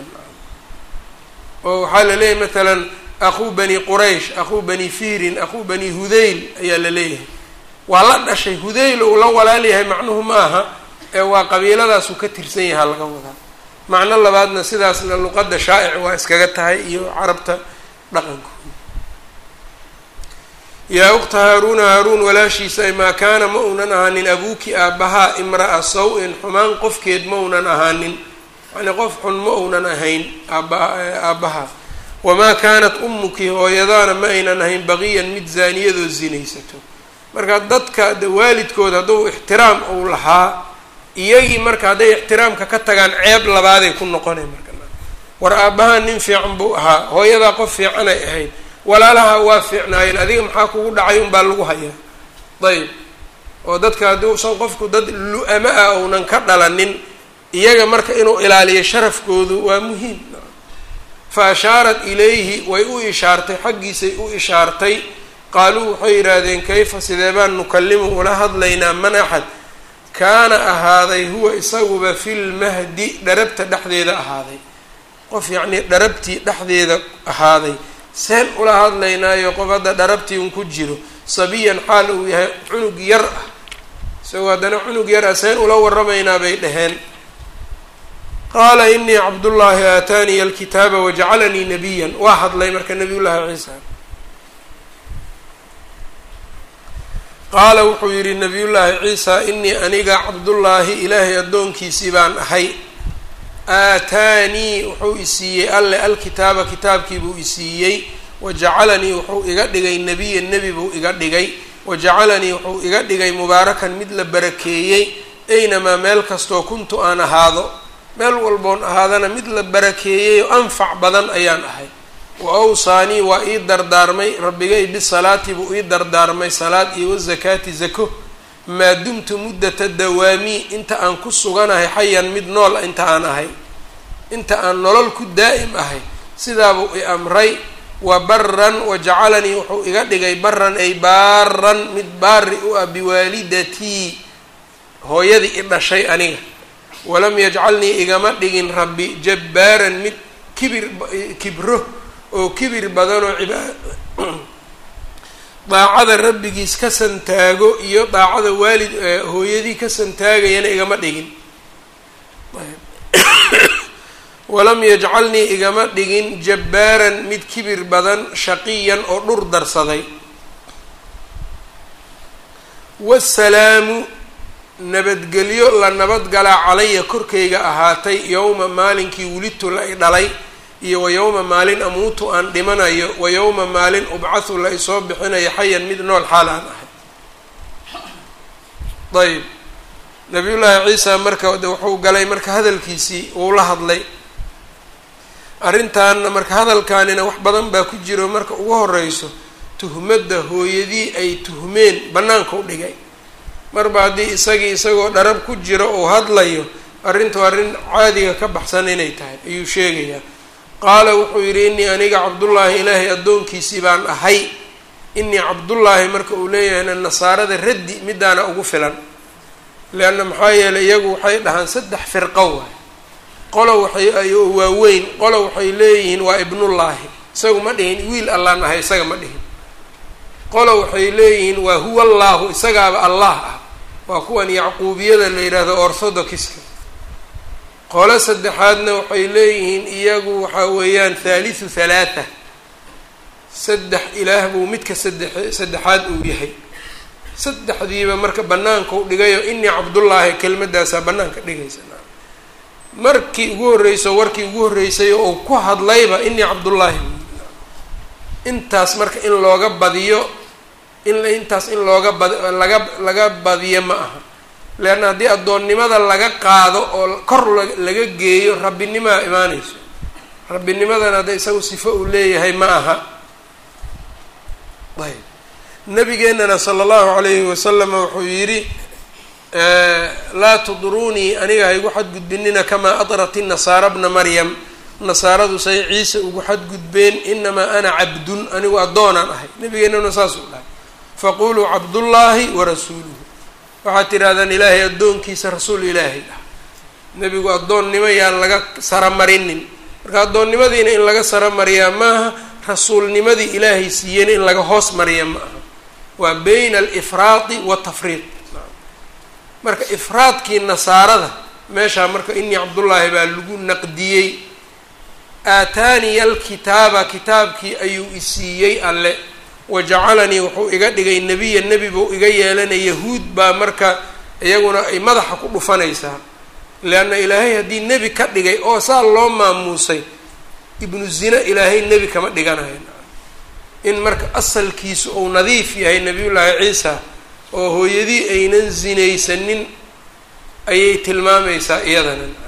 oo waxaa la leeyahay matalan akhuu bani quraysh akhuu bani fiirin akhuu bani hudayl ayaa la leeyahay waa la dhashay hudayl uu la walaal yahay macnuhu ma aha ee waa qabiiladaasuu ka tirsan yahaa laga wadaa macno labaadna sidaasna luqadda shaa'ic waa iskaga tahay iyo carabta dhaqankooda yaa ukhta haaruuna haaruun walaashiisa maa kaana ma uunan ahaanin abuuki aabbahaa imra'a saw-in xumaan qofkeed ma uunan ahaanin yani qof xun ma uunan ahayn aaba aabbaha wamaa kaanat ummuki hooyadaana ma aynan ahayn baqiyan mid zaaniyadoo zinaysato marka dadka de waalidkood hadduu ixtiraam uu lahaa iyagii marka hadday ixtiraamka ka tagaan ceeb labaaday ku noqonay marka war aabbahaa nin fiican buu ahaa hooyadaa qof fiicanay ahayd walaalaha waa fiicnaayeen adiga maxaa kugu dhacay unbaa lagu hayaa ayb oo dadka haddii usan qofku dad lu-ama ah ounan ka dhalanin iyaga marka inuu ilaaliyo sharafkoodu waa muhiim fa ashaarat ilayhi way u ishaartay xaggiisay u ishaartay qaaluu waxay yidhaahdeen kayfa sidee baan nukallimu ula hadlaynaa man axad kaana ahaaday huwa isaguba filmahdi dharabta dhexdeeda ahaaday qof yacnii dharabtii dhexdeeda ahaaday seen ula hadlaynaayo qof hadda dharabtii un ku jiro sabiyan xaal uu yahay cunug yar ah isagoo haddana cunug yar ah seen ula waramaynaa bay dhaheen qaala inii cabdullaahi aataaniya alkitaaba wajacalanii nabiyan waa hadlay marka nabiy llaahi ciisa qaala wuxuu yidhi nabiyullaahi ciisa inii aniga cabdullaahi ilaahay addoonkiisii baan ahay aataanii wuxuu isiiyey alle alkitaaba kitaabkiibuu isiiyey wajacalanii wuxuu iga dhigay nebiyan nebi buu iga dhigay wajacalanii wuxuu iga dhigay mubaarakan mid la barakeeyey aynamaa meel kastoo kuntu aan ahaado meel walboon ahaadana mid la barakeeyey oo anfac badan ayaan ahay wa awsaanii waa ii dardaarmay rabbigay bisalaati buu ii dardaarmay salaad iyo wazakaati zako maa dumtu muddata dawaamii inta aan ku suganahay xayan mid nool inta aan ahay inta aan nolol ku daa'im ahay sidaabuu i amray wa baran wajacalanii wuxuu iga dhigay baran ay baaran mid baari u ah biwaalidatii hooyadii i dhashay aniga walam yajcalnii igama dhigin rabbi jabbaaran mid kibir kibro oo kibir badanoo cibaa daacada rabbigiis ka santaago iyo daacada waalid hooyadii ka santaagayana igama dhigin walam yajcalnii igama dhigin jabbaaran mid kibir badan shaqiyan oo dhur darsaday wasalaamu nabadgelyo la nabadgalaa calaya korkayga ahaatay yowma maalinkii wulidtu la i dhalay iyo wa yowma maalin amuutu aan dhimanayo wa yowma maalin ubcathu la isoo bixinayo xayan mid nool xaal aan ahay ayb nabiyullaahi ciisa marka wuxuu galay marka hadalkiisii wuu la hadlay arrintaanna marka hadalkaanina wax badan baa ku jiro marka ugu horeyso tuhmadda hooyadii ay tuhmeen bannaanka u dhigay marba haddii isagii isagoo dharab ku jiro uu hadlayo arrintu arrin caadiga ka baxsan inay tahay ayuu sheegayaa qaala wuxuu yidhi innii aniga cabdullaahi ilaahay addoonkiisii baan ahay innii cabdullaahi marka uu leeyahayna nasaarada raddi midaana ugu filan leanna maxaa yeelay iyagu waxay dhahaan saddex firqo waay qolo waxay waaweyn qolo waxay leeyihiin waa ibnullaahi isagu ma dhihin wiil allaan ahay isaga ma dhihin qolo waxay leeyihiin waa huwa allaahu isagaaba allah ah waa kuwan yacquubiyada la yidhaahdo orthodoxiska qolo saddexaadna waxay leeyihiin iyagu waxaa weeyaan thaalithu thalaatha saddex ilaah buu midka saddex saddexaad uu yahay saddexdiiba marka bannaanka u dhigayo inii cabdullaahi kelmadaasaa bannaanka dhigaysa markii ugu horreyso warkii ugu horreysay oo ku hadlayba inii cabdullaahi intaas marka in looga badiyo in intaas in looga bad laga laga badiyo ma aha leanna haddii addoonnimada laga qaado oo kor laga geeyo rabbinimaa imaanayso rabbinimadana hadda isagu sifo uu leeyahay ma aha ayb nabigeenana sala allahu calayhi wasalama wuxuu yidhi laa tudruunii aniga ha igu xadgudbinina kamaa adrat inasaara bna maryam nasaaradu say ciise ugu xadgudbeen inamaa ana cabdun anigu addoonaan ahay nabigeenana saasuu dhahay faquluu cabdullaahi warasuuluhu waxaad tidhahdaan ilaahay addoonkiisa rasuul ilaahay ah nebigu addoonnimo yaan laga saramarinin marka addoonnimadiina in laga saramariyaa maaha rasuulnimadii ilaahay siiyeyna in laga hoos mariya ma aha waa bayna alifraadi watafriid marka ifraadkii nasaarada meeshaa marka inii cabdullaahi baa lagu naqdiyey aataaniya alkitaaba kitaabkii ayuu isiiyey alle wajacalanii wuxuu iga dhigay nebiya nebi buu iga yeelanay yahuud baa marka iyaguna ay madaxa ku dhufanaysaa leanna ilaahay haddii nebi ka dhigay oo saa loo maamuusay ibnu zina ilaahay nebi kama dhiganayo in marka asalkiisu uu nadiif yahay nebiyullaahi ciisa oo hooyadii aynan zinaysanin ayay tilmaamaysaa iyadana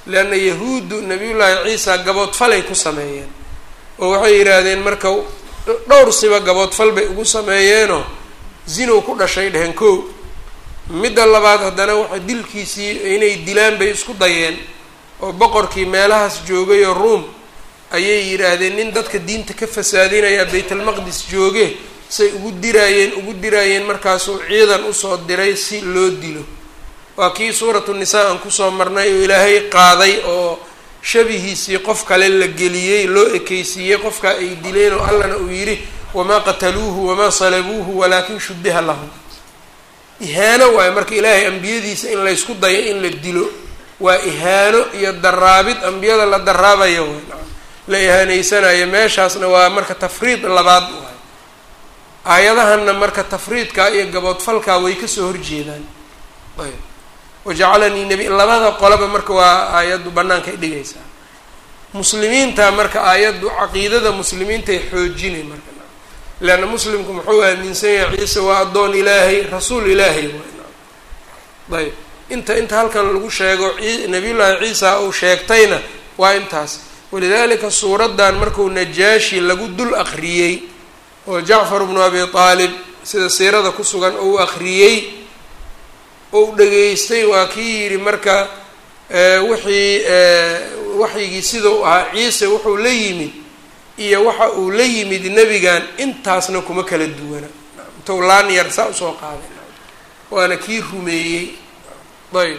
leanna yahuuddu nabiyullaahi ciisa gaboodfalay ku sameeyeen oo waxay yidhaahdeen marka dhowr siba gaboodfal bay ugu sameeyeenoo zinow ku dhashay dheheen kow midda labaad haddana waxa dilkiisii inay dilaan bay isku dayeen oo boqorkii meelahaas joogay oo ruom ayay yidhaahdeen nin dadka diinta ka fasaadinaya baytalmaqdis jooge say ugu diraayeen ugu diraayeen markaasuu ciidan usoo diray si loo dilo waa kii suuratu nisaa aan kusoo marnay oo ilaahay qaaday oo shabihiisii qof kale la geliyey loo ekeysiiyey qofkaa ay dileen oo allana uu yidhi wamaa qataluuhu wamaa salabuuhu walaakin shubiha lahum ihaano waayo marka ilaahay ambiyadiisa in laysku dayo in la dilo waa ihaano iyo daraabid ambiyada la daraabayo waay la ihaanaysanayo meeshaasna waa marka tafriid labaad waay aayadahanna marka tafriidkaa iyo gaboodfalkaa way kasoo horjeedaan ayb wajacalanii nabi labada qolaba marka waa aayaddu bannaankay dhigaysaa muslimiinta marka aayaddu caqiidada muslimiintay xoojinay marka leanna muslimku muxuu aaminsan yahay ciise waa addoon ilaahay rasuul ilaahay waay ayb inta inta halkan lagu sheego nabiyullaahi ciisa uu sheegtayna waa intaas walidaalika suuraddan markuu najaashi lagu dul aqriyey oo jacfar bnu abi aalib sida siirada ku sugan ou aqriyey ou dhageystay waa kii yidhi marka wixii waxyigii sidau ahaa ciise wuxuu la yimid iyo waxa uu la yimid nebigan intaasna kuma kala duwana intou laan yar saa usoo qaaday waana kii rumeeyey ayb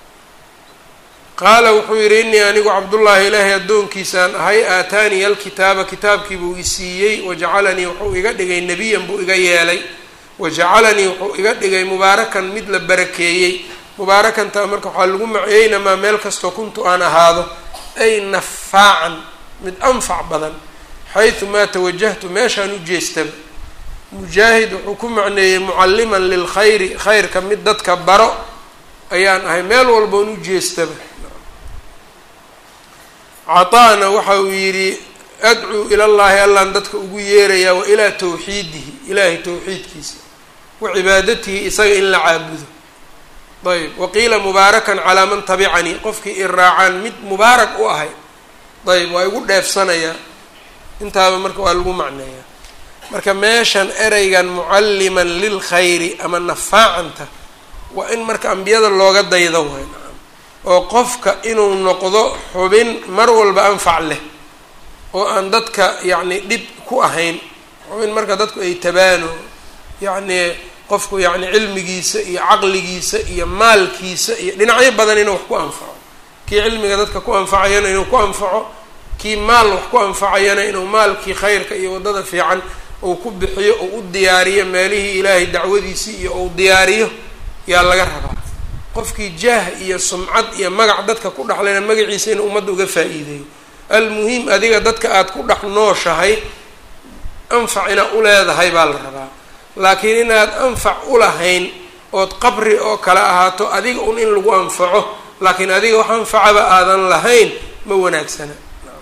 qaala wuxuu yidhi inii anigu cabdullaahi ilaahay addoonkiisaan ahay aataaniya alkitaaba kitaabkii buu isiiyey wajacalanii wuxuu iga dhigay nebiyan buu iga yeelay wajacalanii wuxuu iga dhigay mubaarakan mid la barakeeyey mubaarakanta marka waxaa lagu maceynamaa meel kastoo kuntu aan ahaado ay nafaacan mid anfac badan xaytu maa tawajahtu meeshaan u jeestaba mujaahid wuxuu ku macneeyey mucalliman lilkhayri khayrka mid dadka baro ayaan ahay meel walboon u jeestaba cataana waxa uu yidhi adcuu ila llahi allaan dadka ugu yeerayaa wa ilaa tawxiidihi ilaahay tawxiidkiisa wa cibaadatihi isaga in la caabudo ayb waqiila mubaarakan calaa man tabicanii qofkii i raacaan mid mubaarak u ahay ayb waa igu dheefsanayaa intaaba marka waa lagu macneeyaa marka meeshan ereygan mucalliman lilkhayri ama nafaacanta waa in marka ambiyada looga daydo waay nacam oo qofka inuu noqdo xubin mar walba anfac leh oo aan dadka yacni dhib ku ahayn xubin marka dadku ay tabaano yacni qofku yacni cilmigiisa iyo caqligiisa iyo maalkiisa iyo dhinacyo badan inuu wax ku anfaco kii cilmiga dadka ku anfacayana inuu ku anfaco kii maal wax ku anfacayana inuu maalkii khayrka iyo waddada fiican uu ku bixiyo ou u diyaariyo meelihii ilaahay dacwadiisii iyo ou diyaariyo yaa laga rabaa qofkii jaah iyo sumcad iyo magac dadka ku dhexlayna magaciisa inuu ummadda uga faa-iideeyo almuhim adiga dadka aada ku dhex nooshahay anfac inaad u leedahay baa la rabaa laakiin inaad anfac u lahayn ood qabri oo kale ahaato adiga un in lagu anfaco laakiin adiga wax anfacaba aadan lahayn ma wanaagsana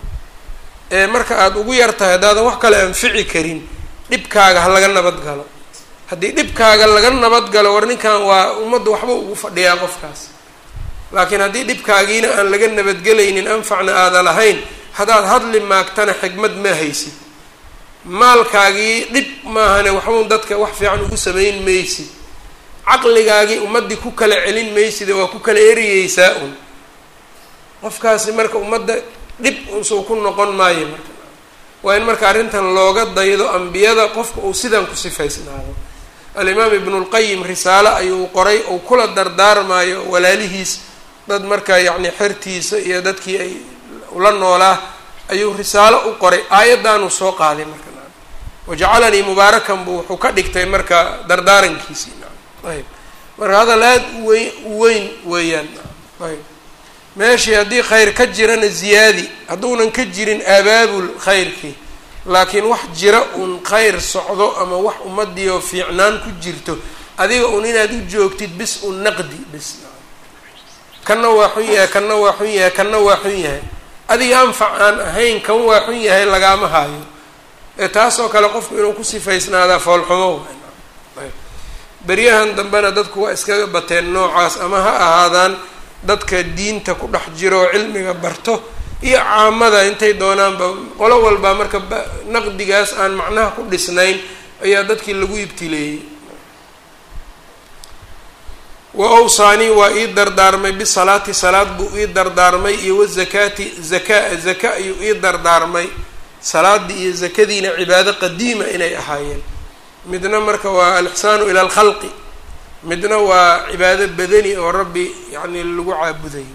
ee marka aada ugu yar tahay haddaadan wax kale anfici karin dhibkaaga ha laga nabad galo haddii dhibkaaga laga nabad galo war ninkan waa ummadda waxba ugu fadhiyaa qofkaas laakiin haddii dhibkaagiina aan laga nabadgelaynin anfacna aada lahayn haddaad hadli maagtana xigmad ma haysid maalkaagii dhib maahane waxbun dadka wax fiican ugu samayn maysid caqligaagii ummaddii ku kala celin mayside waa ku kala eriyeysaa un qofkaasi marka ummadda dhib unsuu ku noqon maayo marka waa in marka arrintan looga daydo ambiyada qofka uu sidan ku sifaysnaado alimaam ibnulqayim risaale ayuu qoray uu kula dardaarmayo walaalihiis dad marka yacni xertiisa iyo dadkii ay ula noolaa ayuu risaalo u qoray aayaddaanuu soo qaaday marka wajacalanii mubaarakan buu wuxuu ka dhigtay marka dardaarankiisii ayb marka hadal aada uweyn uweyn weeyaan ayb meeshii haddii khayr ka jirana ziyaadi hadduunan ka jirin abaabul khayrkii laakiin wax jira uun khayr socdo ama wax ummadii oo fiicnaan ku jirto adiga un inaad u joogtid bis un naqdi bis kanna waa xun yahay kanna waa xun yahay kanna waa xun yahay adiga anfac aan ahayn kan waa xun yahay lagaama haayo ee taasoo kale qofku inuu ku sifaysnaadaa foolxumo beryahan dambena dadku waa iskaga bateen noocaas ama ha ahaadaan dadka diinta ku dhex jiro oo cilmiga barto iyo caamada intay doonaanba qolo walba marka naqdigaas aan macnaha ku dhisnayn ayaa dadkii lagu ibtileeyey wa awsaanii waa ii dardaarmay bisalaati salaad buu ii dardaarmay iyo wazakaati zakaa zaka ayuu ii dardaarmay salaadii iyo zakadiina cibaado qadiima inay ahaayeen midna marka waa alixsaanu ila alkhalqi midna waa cibaado badani oo rabbi yacni lagu caabudayo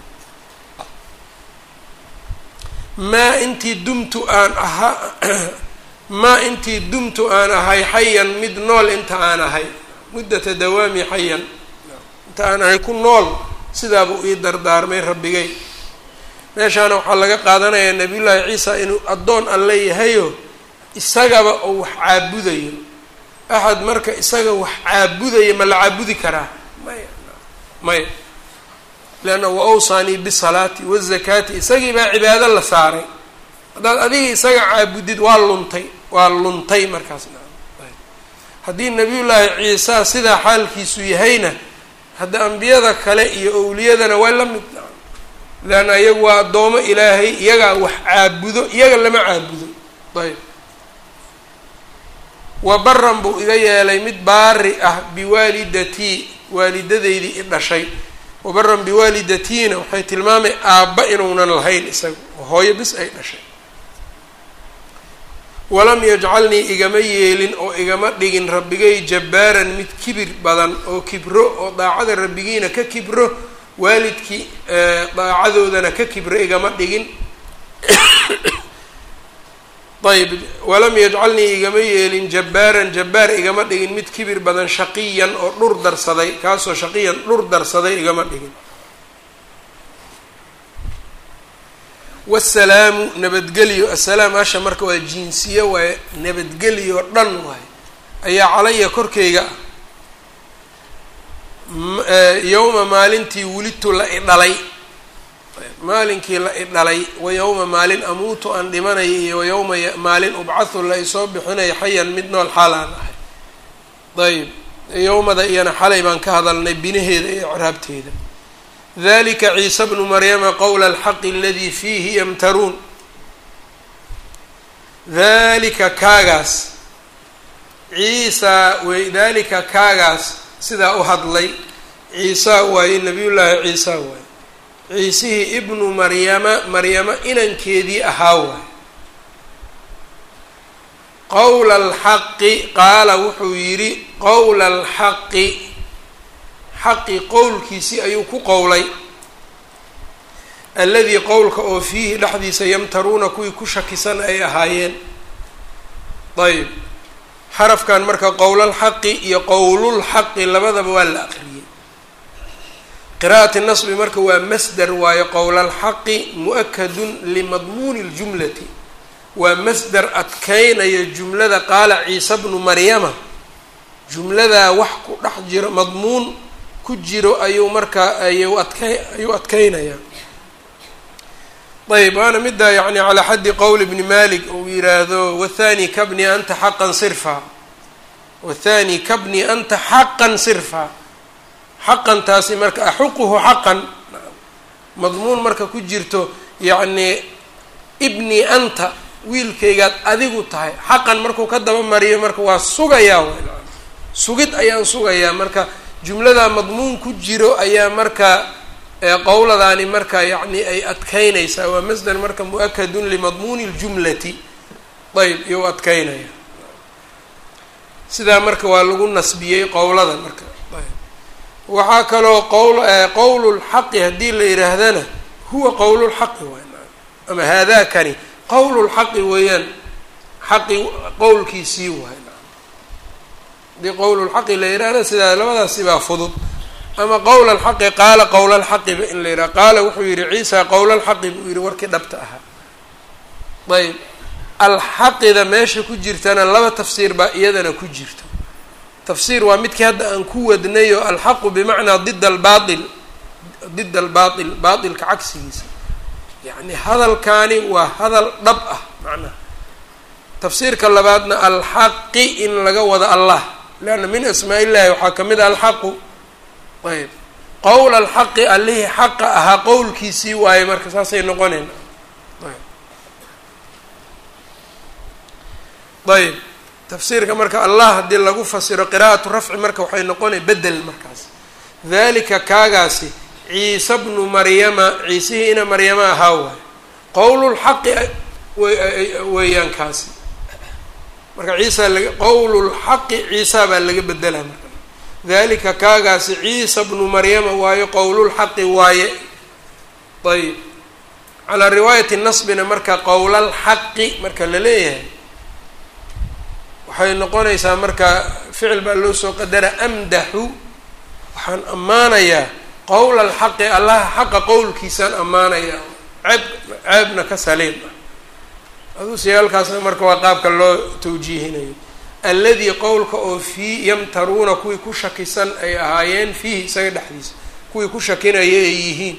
maa intii dumtu aan ahaa maa intii dumtu aan ahay xayan mid nool inta aan ahay muddata dawaami xayan inta aan ahay ku nool sidaabuu ii dardaarmay rabbigay meeshaana waxaa laga qaadanayaa nabiyullaahi ciisa inuu addoon alle yahayo isagaba oo wax caabudayo axad marka isaga wax caabudaya ma la caabudi karaa maya maya leanna wa awsaanii bisalaati wazakaati isagii baa cibaado la saaray haddaad adiga isaga caabudid waa luntay waa luntay markaas haddii nabiyullaahi ciisa sidaa xaalkiisu yahayna hadda ambiyada kale iyo owliyadana waa la mid leanna iyagu waa addoomo ilaahay iyagaa wax caabudo iyaga lama caabudo ayb wa baran buu iga yeelay mid baari ah biwaalidatii waalidadeydii i dhashay wabaran biwaalidatiina waxay tilmaamay aabba inuunan lahayn isaga hooyo bis ay dhashay walam yajcalnii igama yeelin oo igama dhigin rabbigay jabbaaran mid kibir badan oo kibro oo daacada rabbigiina ka kibro waalidkii daacadoodana ka kibro igama dhigin ayb walam yajcalnii igama yeelin jabbaaran jabbaar igama dhigin mid kibir badan shaqiyan oo dhur darsaday kaasoo shaqiyan dhur darsaday igama dhigin wasalaamu nabadgelyo assalaam asha marka waa jinsiye waaye nabadgelyo dhan waaye ayaa calaya korkeyga ah yowma maalintii wulidtu la i dhalay maalinkii la i dhalay wa yowma maalin amuutu aan dhimanaya iyo wa yowma maalin ubcathu la isoo bixinayo xayan mid nool xaal aan ahay ayb yowmada iyana xalay baan ka hadalnay binaheeda iyo icraabteeda dalika ciisa bnu maryama qowla alxaqi aladii fiihi yamtaruun dalika kaagaas ciisa wey dalika kaagaas sidaa u hadlay ciisa waaye nabiyullaahi ciisa waaye ciisihii ibnu maryama maryama inankeedii ahaa waay qowla alxaqi qaala wuxuu yidhi qowla alxaqi xaqi qowlkiisii ayuu ku qowlay alladii qowlka oo fiihi dhexdiisa yamtaruuna kuwii ku shakisan ay ahaayeen ayb xarafkan marka qowlalxaqi iyo qowlulxaqi labadaba waa la aqriyey qira'ati nasbi marka waa masder waayo qowlalxaqi mu-akadun limadmuuni ljumlati waa masder adkeynaya jumlada qaala ciisa bnu maryama jumladaa wax ku dhex jiro madmuun ku jiro ayuu markaa ayuu adkey ayuu adkeynayaa ayb waana middaa yani calaa xaddi qowl bni malik uu yiraahdo wathani kabni anta xaqan sirfa wathani kabni anta xaqan sirfa xaqan taasi marka axuquhu xaqan madmuun marka ku jirto yacni ibni anta wiilkaygaad adigu tahay xaqan markuu ka daba mariyo marka waa sugayaa w sugid ayaan sugayaa marka jumladaa madmuun ku jiro ayaa marka qowladaani marka yacni ay adkeynaysaa waa masder marka mu-akadun limadmuuni ljumlati ayb iyou adkeynaya sidaa marka waa lagu nasbiyey qowlada marka waxaa kaloo qowl qowlulxaqi haddii la yidhaahdana huwa qowlulxaqi waay ama haadakani qowlulxaqi weeyaan xaqi qowlkiisii waay haddii qowlulxaqi la yidhaahda sidaa labadaasi baa fudud ama qowl alxaqi qaala qowl alxaqiba in la yidhaha qaala wuxuu yihi ciisa qowl alxaqi buu yihi warkii dhabta ahaa ayb alxaqida meesha ku jirtana laba tafsiir baa iyadana ku jirto tafsiir waa midkii hadda aan ku wadnayo alxaqu bimacnaa did albaail did albaail baailka cagsigiisa yacni hadalkaani waa hadal dhab ah macnaha tafsiirka labaadna alxaqi in laga wado allah leanna min asmaa illahi waxaa ka mid a alxaqu ayb qowla alxaqi allihii xaqa ahaa qowlkiisii waaye marka saasay noqonayna ayb tafsiirka marka allah haddii lagu fasiro qiraa'atu rafci marka waxay noqonay bedel markaas dalika kaagaasi ciise bnu maryama ciisihii ina maryama ahaa waayo qowlulxaqi weeyaan kaasi marka ciisa laga qowlulxaqi ciisa baa laga bedelaa marka dalika kaagaasi ciisa bnu maryama waayo qowlulxaqi waaye ayb calaa riwaayati nasbina marka qowlalxaqi marka la leeyahay waxay noqonaysaa marka ficil baa loo soo qadara amdaxu waxaan ammaanayaa qowla alxaqi allaha xaqa qowlkiisaan ammaanayaa ceeb ceebna ka saliim ah aduuse halkaasna marka waa qaabka loo tawjiihinayo alladii qowlka oo fii yamtaruuna kuwii ku shakisan ay ahaayeen fiihi isaga dhexdiisa kuwii ku shakinaya ay yihiin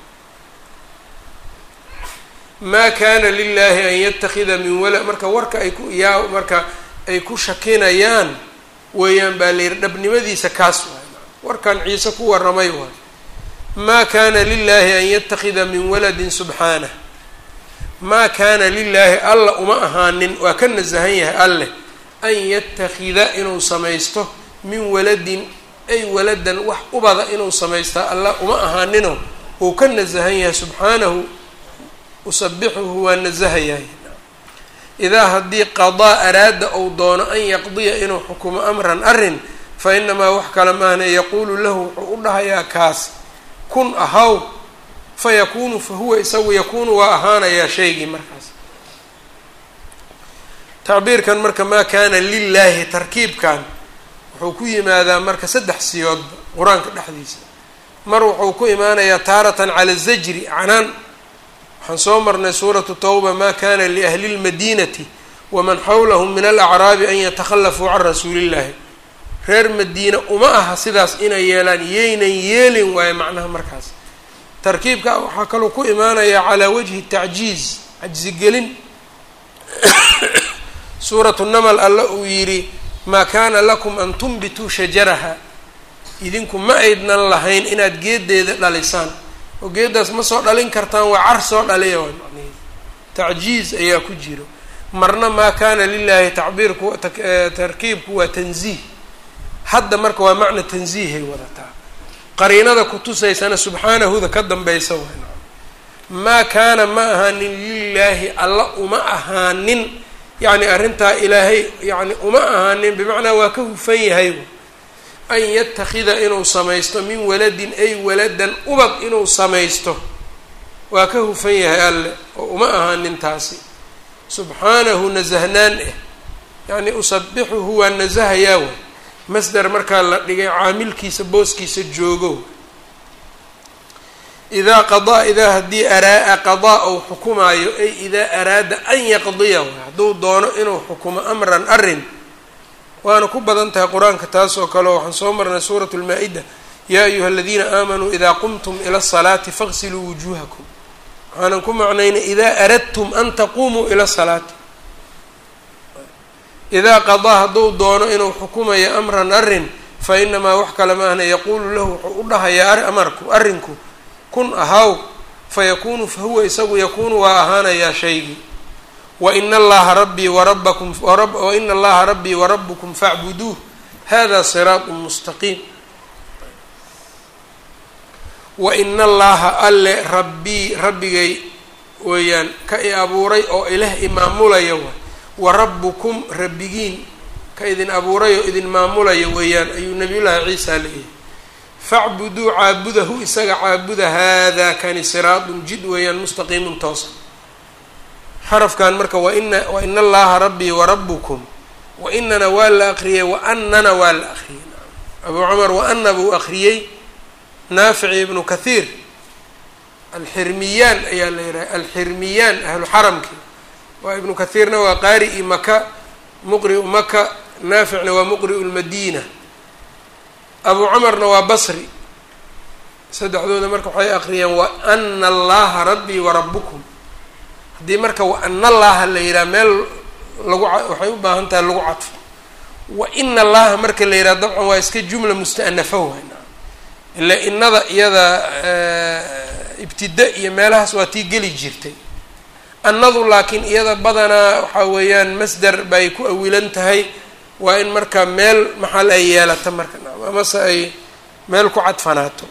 maa kana lilahi an yatakida min wala marka warka ay ku yaa marka ay ku shakinayaan weeyaan baa layidhi dhabnimadiisa kaas waay warkan ciise ku warramay waay maa kana lilahi an yatakida min waladin subxaanah maa kaana lilaahi alla uma ahaanin waa ka nasahan yahay alleh an yatakida inuu samaysto min waladin ay waladan wax ubada inuu samaystaa alla uma ahaanino uu ka nasahan yahay subxaanahu usabixuhu waa nasahayahay idaa haddii qadaa araada ou doono an yaqdiya inuu xukumo amran arrin fa inamaa wax kale maahne yaquulu lahu wuxuu u dhahayaa kaas kun ahaw fa yakuunu fa huwa isagu yakuunu waa ahaanayaa shaygii markaas tacbiirkan marka maa kaana lilaahi tarkiibkan wuxuu ku yimaadaa marka saddex siyoodba qur-aanka dhexdiisa mar wuxuu ku imaanayaa taaratan cala zajri canaan waxaan soo marnay suuratu tawba ma kana liahli lmadinati waman xawlahum min alacraabi an yatakhallafuu can rasuulillahi reer madiina uma aha sidaas inay yeelaan yaynan yeelin waayo macnaha markaas tarkiibka waxaa kaloo ku imaanayaa calaa wajhi tacjiiz cajsigelin suuratu namal alla uu yidhi maa kaana lakum an tunbituu shajaraha idinku ma aydnan lahayn inaad geedeeda dhalisaan oo geedaas ma soo dhalin kartaan waa car soo dhaliya waa macnaheedu tacjiiz ayaa ku jiro marna maa kaana lilaahi tacbiirku tarkiibku waa tanziih hadda marka waa macna tanziihay wadataa qariinada kutusaysana subxaanahuda ka dambaysa waa maa kaana ma ahaanin lilaahi alla uma ahaanin yacni arrintaa ilaahay yani uma ahaanin bimacnaa waa ka hufan yahay an yatakida inuu samaysto min waladin ay waladan ubad inuu samaysto waa ka hufan yahay alle oo uma ahaanin taasi subxaanahu nasahnaan eh yacni usabixuhu waa nasahayaa way masder markaa la dhigay caamilkiisa booskiisa joogo idaa qadaa idaa haddii araa qadaa ou xukumaayo ay idaa araada an yaqdiya hadduu doono inuu xukumo amran arrin waana ku badan tahay qur-aanka taas oo kale waxaan soo marnay suuratu lmaa-ida yaa ayuha aladiina aamanuu idaa qumtum ila asalaati faqsiluu wujuuhakum waxaanan ku macnaynay idaa aradtum an taquumuu ila salaati idaa qadaa hadduu doono inuu xukumayo amran arrin fa inamaa wax kale ma ahna yaquulu lahu wuxuu u dhahayaa amarku arrinku kun ahaw fa yakuunu fa huwa isagu yakuunu waa ahaanayaa shaygii waina allaha rabbii warabakum waina allaha rabbii warabukum facbuduuh hada siraatu mustaqiim waina allaha alle rabbii rabbigay weeyaan ka i abuuray oo ilah imaamulaya waay wa rabbukum rabbigiin ka idin abuuray oo idin maamulaya weeyaan ayuu nabiyullaahi ciisa leeyahay facbuduu caabudahu isaga caabuda haadaa kani siraatun jid weeyaan mustaqiimun toosa xarafkan marka waina waina allaha rabbii warabukum wainana waa la akriyey waanana waa la akriyey abuu cumar waana buu akriyey naafici ibnu kathiir alxirmiyaan ayaa la yidhaha alxirmiyaan ahlu xaramki waa ibnu kathiirna waa qaari-i maka muqri'u maka naaficna waa muqri'u lmadiina abuu cumarna waa basri saddexdooda marka waxay akriyeen waana allaha rabbii warabukum haddii marka waana allaha la yidhaha meel lagu waxay u baahan tahay lagu cadfo waina allaha marka la yidhaha dabcan waa iska jumla musta'nafa waay ila innada iyada ibtida iyo meelahaas waa tii geli jirtay annadu laakiin iyada badanaa waxaa weeyaan masder bay ku awilan tahay waa in marka meel maxal ay yeelata marka amase ay meel ku cadfanaato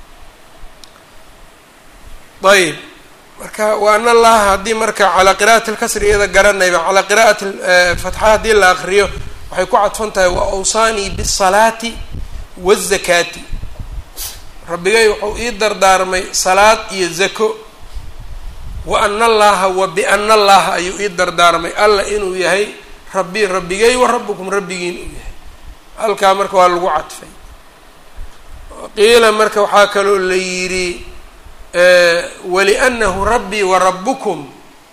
ayb marka wa an allaha haddii marka calaa qira'ati lkasri iyada garanayba calaa qira'ati fatxa haddii la akriyo waxay ku cadfan tahay wa awsaanii bisalaati wazakaati rabbigay wuxuu ii dardaarmay salaad iyo zako wa ana allaha wa biana allaha ayuu ii dardaarmay alla inuu yahay rabbi rabbigay wa rabbukum rabbigiin uu yahay halkaa marka waa lagu cadfay qiila marka waxaa kaloo la yidhi walianahu rabbii wa rabbukum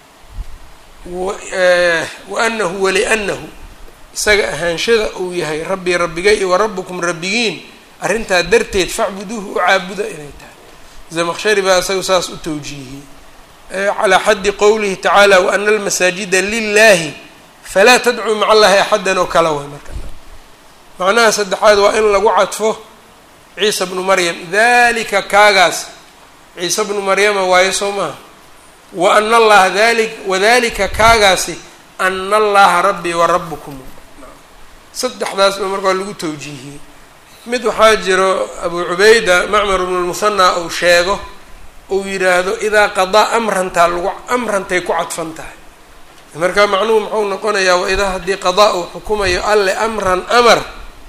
waanahu walianahu isaga ahaanshada uu yahay rabbii rabbigay iyo wa rabbukum rabbigiin arrintaa darteed facbuduuhu u caabuda inay tahay zamaqshari baa isaga saas u tawjiihiyey calaa xaddi qowlihi tacaala waana almasaajida lilahi falaa tadcuu maca allahi axadan oo kala way marka macnaha saddexaad waa in lagu cadfo ciisa bnu maryam dalika kaagaas ciise bnu maryama waayo soo maaha wa ana allaha dali wadalika kaagaasi ana allaha rabbii wa rabbukum saddexdaasba marka waa lagu tawjiihiyey mid waxaa jiro abu cubayda macmar bnu lmusanaa uu sheego uu yidhaahdo idaa qadaa amrantaa lagu amrantay ku cadfan tahay marka macnuhu muxuu noqonayaa waidaa haddii qadaa uu xukumayo alle amran amar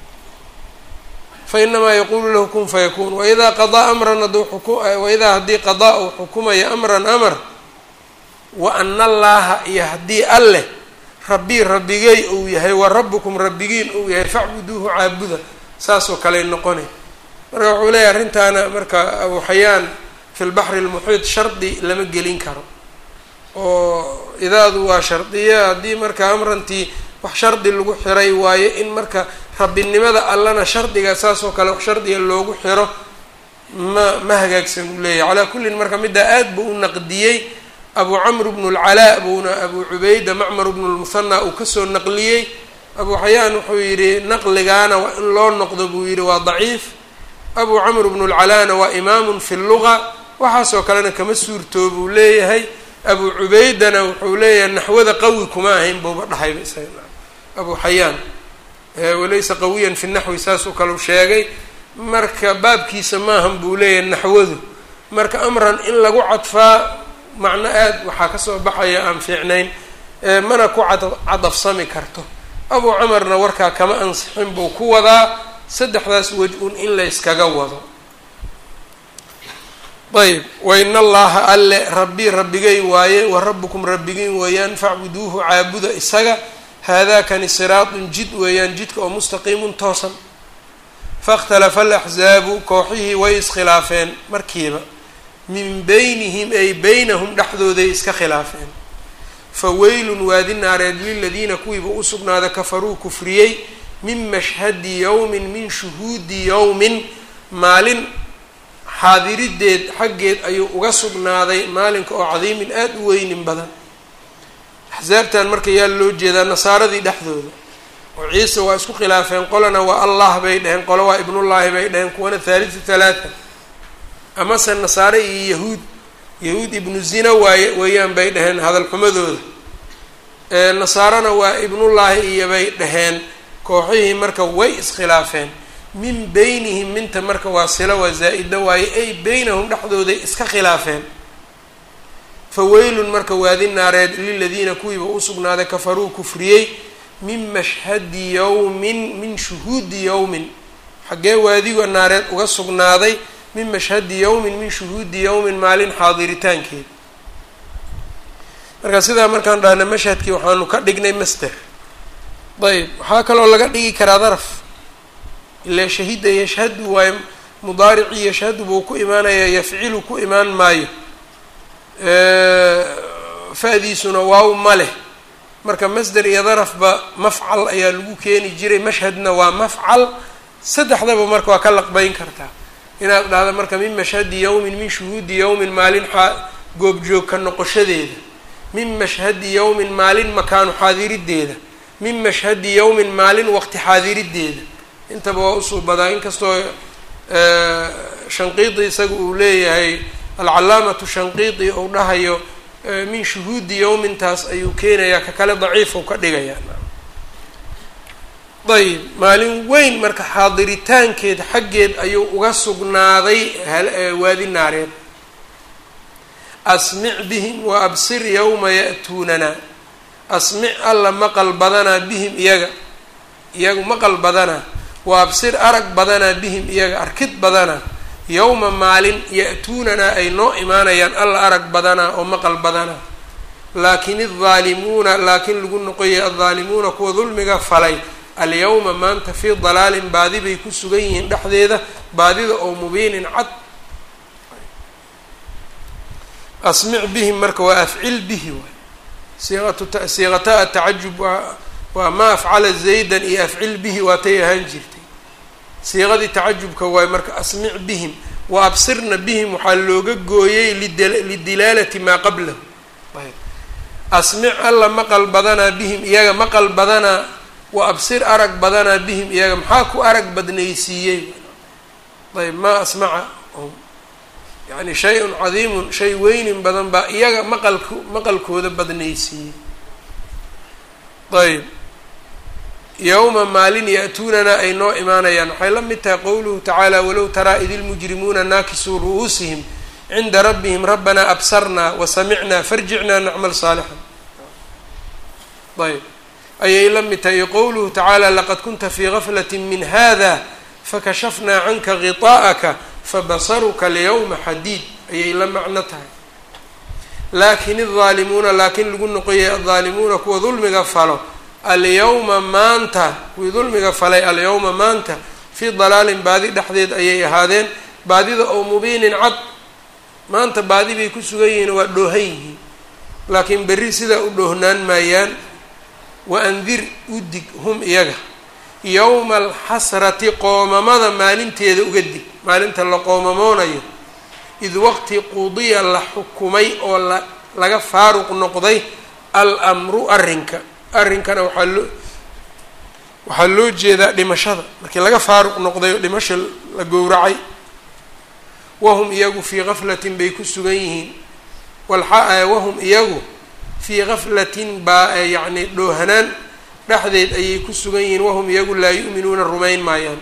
fa inamaa yaquulu lahu kun fayakuun waidaa qadaa amran hadduu xuku waidaa haddii qadaa uu xukumayo amran amar wa ana allaaha iyo haddii alleh rabbii rabbigay uu yahay wa rabbukum rabbigiin uu yahay facbuduuhu caabuda saasoo kaley noqonay marka wuxuu leeyahy arrintaana marka abu xayaan fi lbaxri lmuxiid shardi lama gelin karo oo idaadu waa shardiya haddii marka amrantii wax shardi lagu xiray waayo in marka rabbinimada allana shardiga saasoo kale wax shardiga loogu xiro ma ma hagaagsan uu leeyahy calaa kullin marka middaa aad buu u naqdiyey abu camr bnu lcalaa buuna abu cubayda macmar bnu lmuhanaa uu kasoo naqliyey abu xayaan wuxuu yidhi naqligaana waa in loo noqdo buu yidhi waa daciif abu camr bnu lcalaana waa imaamun fi luga waxaasoo kalena kama suurtoo buu leeyahay abu cubaydana wuxuu leeyahay naxwada qawi kuma ahayn buuba dhahayba isaga abu xayaan walaysa qawiyan fi naxwi saasoo kaleu sheegay marka baabkiisa maahan buu leeyahay naxwadu marka amran in lagu cadfaa macno aad waxaa kasoo baxaya aan fiicnayn mana ku cad cadafsami karto abu camarna warkaa kama ansixin buu ku wadaa saddexdaas waj-un in la yskaga wado ayb wain allaha alle rabbii rabbigay waaye wa rabbukum rabbigiin weeyaan facbuduuhu caabuda isaga haadaakani siraatun jid weeyaan jidka oo mustaqiimun toosan fakhtalafa alaxzaabu kooxihii way iskhilaafeen markiiba min beynihim ay beynahum dhexdooday iska khilaafeen fa weylun waadi naareed liladiina kuwiiba u sugnaada kafaruu kufriyey min mashhadi yowmin min shuhuudi yowmin maalin xaadirideed xaggeed ayuu uga sugnaaday maalinka oo cadiimin aada u weynin badan axsaabtan marka yaa loo jeedaa nasaaradii dhexdooda oo ciise waa isku khilaafeen qolana waa allah bay dheheen qolo waa ibnullaahi bay dheheen kuwana thaalithu thalaatha amase nasaare iyo yahuud yahuud ibnu zina waaye weeyaan bay dheheen hadalxumadooda nasaarana waa ibnullaahi iyo bay dhaheen kooxihii marka way iskhilaafeen min beynihim minta marka waa sila waa zaa-ida waaye ay beynahum dhexdooday iska khilaafeen fa weylun marka waadi naareed liladiina kuwiiba u sugnaaday kafaruu kufriyey min mashhadi yowmin min shuhuudi yowmin xaggee waadiga naareed uga sugnaaday min mashhadi yowmin min shuhuudi yowmin maalin xaadiritaankeed marka sidaa markaan dhahna mashhadkii waxaanu ka dhignay master ayb waxaa kaloo laga dhigi karaa daraf ilaa shahida yashhadu waayo mudaaricii yashhadu buu ku imaanayaa yafcilu ku imaan maayo fa-diisuna waaw ma leh marka masder iyo darafba mafcal ayaa lagu keeni jiray mashhadna waa mafcal saddexdaba marka waa ka laqbeyn kartaa inaad dhahda marka min mashhadi yowmin min shuhuudi yowmin maalin xaa goobjoog ka noqoshadeeda min mashhadi yowmin maalin makaanu xaadirideeda min mashhadi yowmin maalin waqti xaadirideeda intaba waa usuu badaa inkastoo shanqiidi isaga uu leeyahay alcalaamatu shanqiidi ou dhahayo min shuhuudi yowmintaas ayuu keenayaa ka kale daciifou ka dhigayaa ayb maalin weyn marka xaadiritaankeed xaggeed ayuu uga sugnaaday waadi naareed asmic bihim wa absir yowma ya'tuunana asmic alla maqal badanaa bihim iyaga iyagu maqal badanaa wa absir arag badanaa bihim iyaga arkid badanaa yowma maalin ya-tuunanaa ay noo imaanayaan alla arag badanaa oo maqal badanaa laakin aldaalimuuna laakiin lagu noqoyay aldaalimuuna kuwa dulmiga falay alyawma maanta fii dalaalin baadi bay ku sugan yihiin dhexdeeda baadida oo mubiinin cad asmic bihim marka waa afcil bihi waay siiqatu siiqata atacajub waa waa maa afcala zaydan iyo afcil bihi waatay ahaan jirtay siiqadii tacajubka waay marka asmic bihim wa absirna bihim waxaa looga gooyey lidilaalati maa qablahu asmic alla maqal badanaa bihim iyaga maqal badanaa wa absir arag badanaa bihim iyaga maxaa ku arag badnaysiiyey ayb maa asmaca yani shay-un cadiimun shay weynin badan baa iyaga maqalku maqalkooda badnaysiiyey ayb yowma maalin ya-tuunana ay noo imaanayaan waxay la mid tahay qowluhu tacaala walow taraa id ilmujrimuuna naakisuu ru'uusihim cinda rabbihim rabbanaa absarnaa wa samicnaa farjicnaa nacmal saalixan ayb ayay la mid tahay qowluhu tacaala laqad kunta fii gaflati min hada fakashafnaa canka ghiطaa'aka fabasaruka alyawma xadiid ayay la macno tahay laakin aldaalimuuna laakiin lagu noqoyay aldaalimuuna kuwa dulmiga falo alyawma maanta kuwii dulmiga falay alyawma maanta fii dalaalin baadi dhexdeed ayay ahaadeen baadida oo mubiinin cad maanta baadi bay ku sugan yihiin waa dhoohan yihiin laakiin berri sidaa u dhoohnaan maayaan wa andir udig hum iyaga yowma alxasrati qoomamada maalinteeda uga dig maalinta la qoomamoonayo id waqti qudiya la xukumay oo la laga faaruq noqday al-amru arrinka arrinkana waxaa loo waxaa loo jeedaa dhimashada markii laga faaruq noqday oo dhimasha la gowracay wahum iyagu fii gaflatin bay ku sugan yihiin walxa wahum iyagu fii gaflatin baa yacni dhoohanaan dhexdeed ayay ku sugan yihiin wahum iyagu laa yu'minuuna rumayn maayaan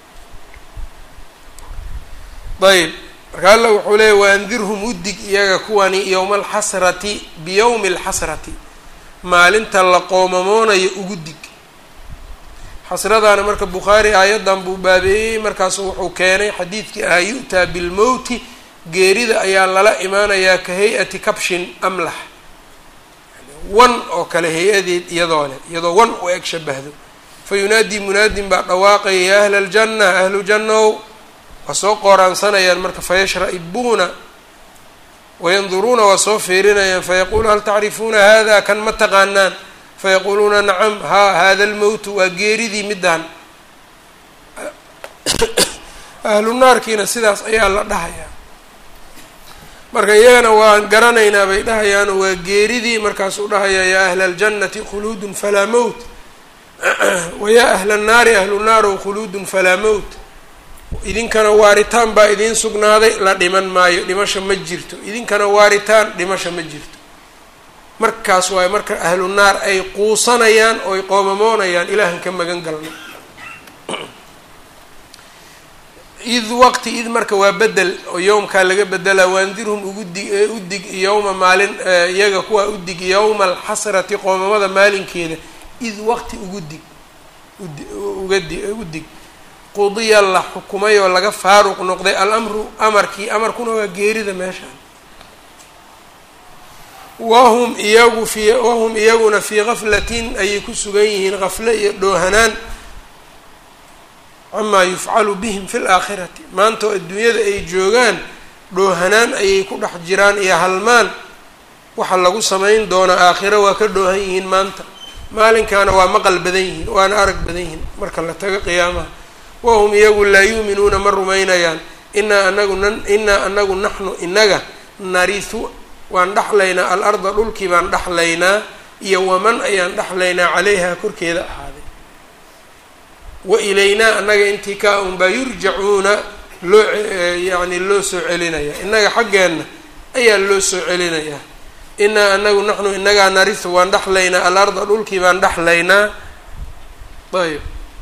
ayb marka alla wuxuu leeyay waandirhum udig iyaga kuwani yowma alxasrati biyowmi alxasrati maalinta la qoomamoonayo ugu dig xasradaana marka bukhaari aayaddan buu baabeeyey markaasu wuxuu keenay xadiidkii ahaa yu'taa bilmowti geerida ayaa lala imaanayaa ka hay-ati kabshin amlax wan oo kale hay-adeed iyadoo leh iyadoo wan u eg shabahdo fa yunaadii munaadin baa dhawaaqaya ya ahla aljanna ahlu jannow waa soo qooraansanayaan marka fayashra-ibuuna wayanduruuna waa soo fiirinayaan fayaquulu hal tacrifuuna hada kan ma taqaanaan fayaquuluuna nacam haa hada almowtu waa geeridii middaan ahlu naarkiina sidaas ayaa la dhahayaa marka iyagana waan garanaynaa bay dhahayaano waa geeridii markaasuu dhahayaa yaa ahla aljannati khuluudun falaa mowt wayaa ahla annaari ahlu naarow khuluudun falaa mowt idinkana waaritaan baa idiin sugnaaday la dhiman maayo dhimasha ma jirto idinkana waaritaan dhimasha ma jirto markaas waayo marka ahlu naar ay quusanayaan oo ay qoomamoonayaan ilaahan ka magan galna id waqti id marka waa bedel oo yowmkaa laga bedelaa waandirhum ugu dig udig yowma maalin iyaga kuwaa udig yowma alxasrati qoomamada maalinkeeda id waqti ugu dig udi uga di udig qudiya la xukumay oo laga faaruq noqday alamru amarkii amarkuna waa geerida meeshaan wahum iyagu fii wahum iyaguna fii gaflatin ayay ku sugan yihiin gafle iyo dhoohanaan camaa yufcalu bihim fi laakhirati maanta oo adduunyada ay joogaan dhoohanaan ayay ku dhex jiraan iyo halmaan waxa lagu samayn doonaa aakhiro waa ka dhoohan yihiin maanta maalinkaana waa maqal badan yihiin waana arag badan yihiin marka la tago qiyaamaha wahum iyagu laa yuuminuuna ma rumaynayaan inaa anagu n inaa anagu naxnu inaga narisu waan dhexlaynaa alarda dhulkii baan dhexlaynaa iyo waman ayaan dhexlaynaa calayha korkeeda ahaaday wa ilaynaa annaga intii kaa unbaa yurjacuuna loo yacni loo soo celinaya innaga xaggeenna ayaa loo soo celinayaa inaa anagu naxnu inagaa narisu waan dhexlaynaa alarda dhulkii baan dhexlaynaa ayb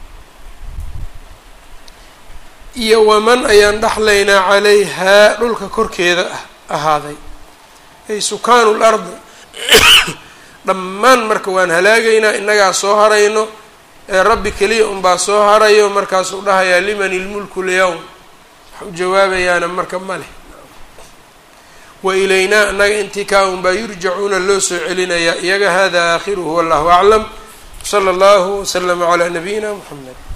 iyo waman ayaan dhexlaynaa calayhaa dhulka korkeeda ah ahaaday ay sukaanu lardi dhammaan marka waan halaagaynaa innagaa soo harayno ee rabbi keliya unbaa soo harayo markaasuu dhahayaa liman ilmulku lyawm wax u jawaabayaana marka ma leh wa ilaynaa annaga intii kaa unbaa yurjacuuna loo soo celinayaa iyaga hada aakhiruhu wallahu aclam sala allahu waslama calaa nabiyina muxamed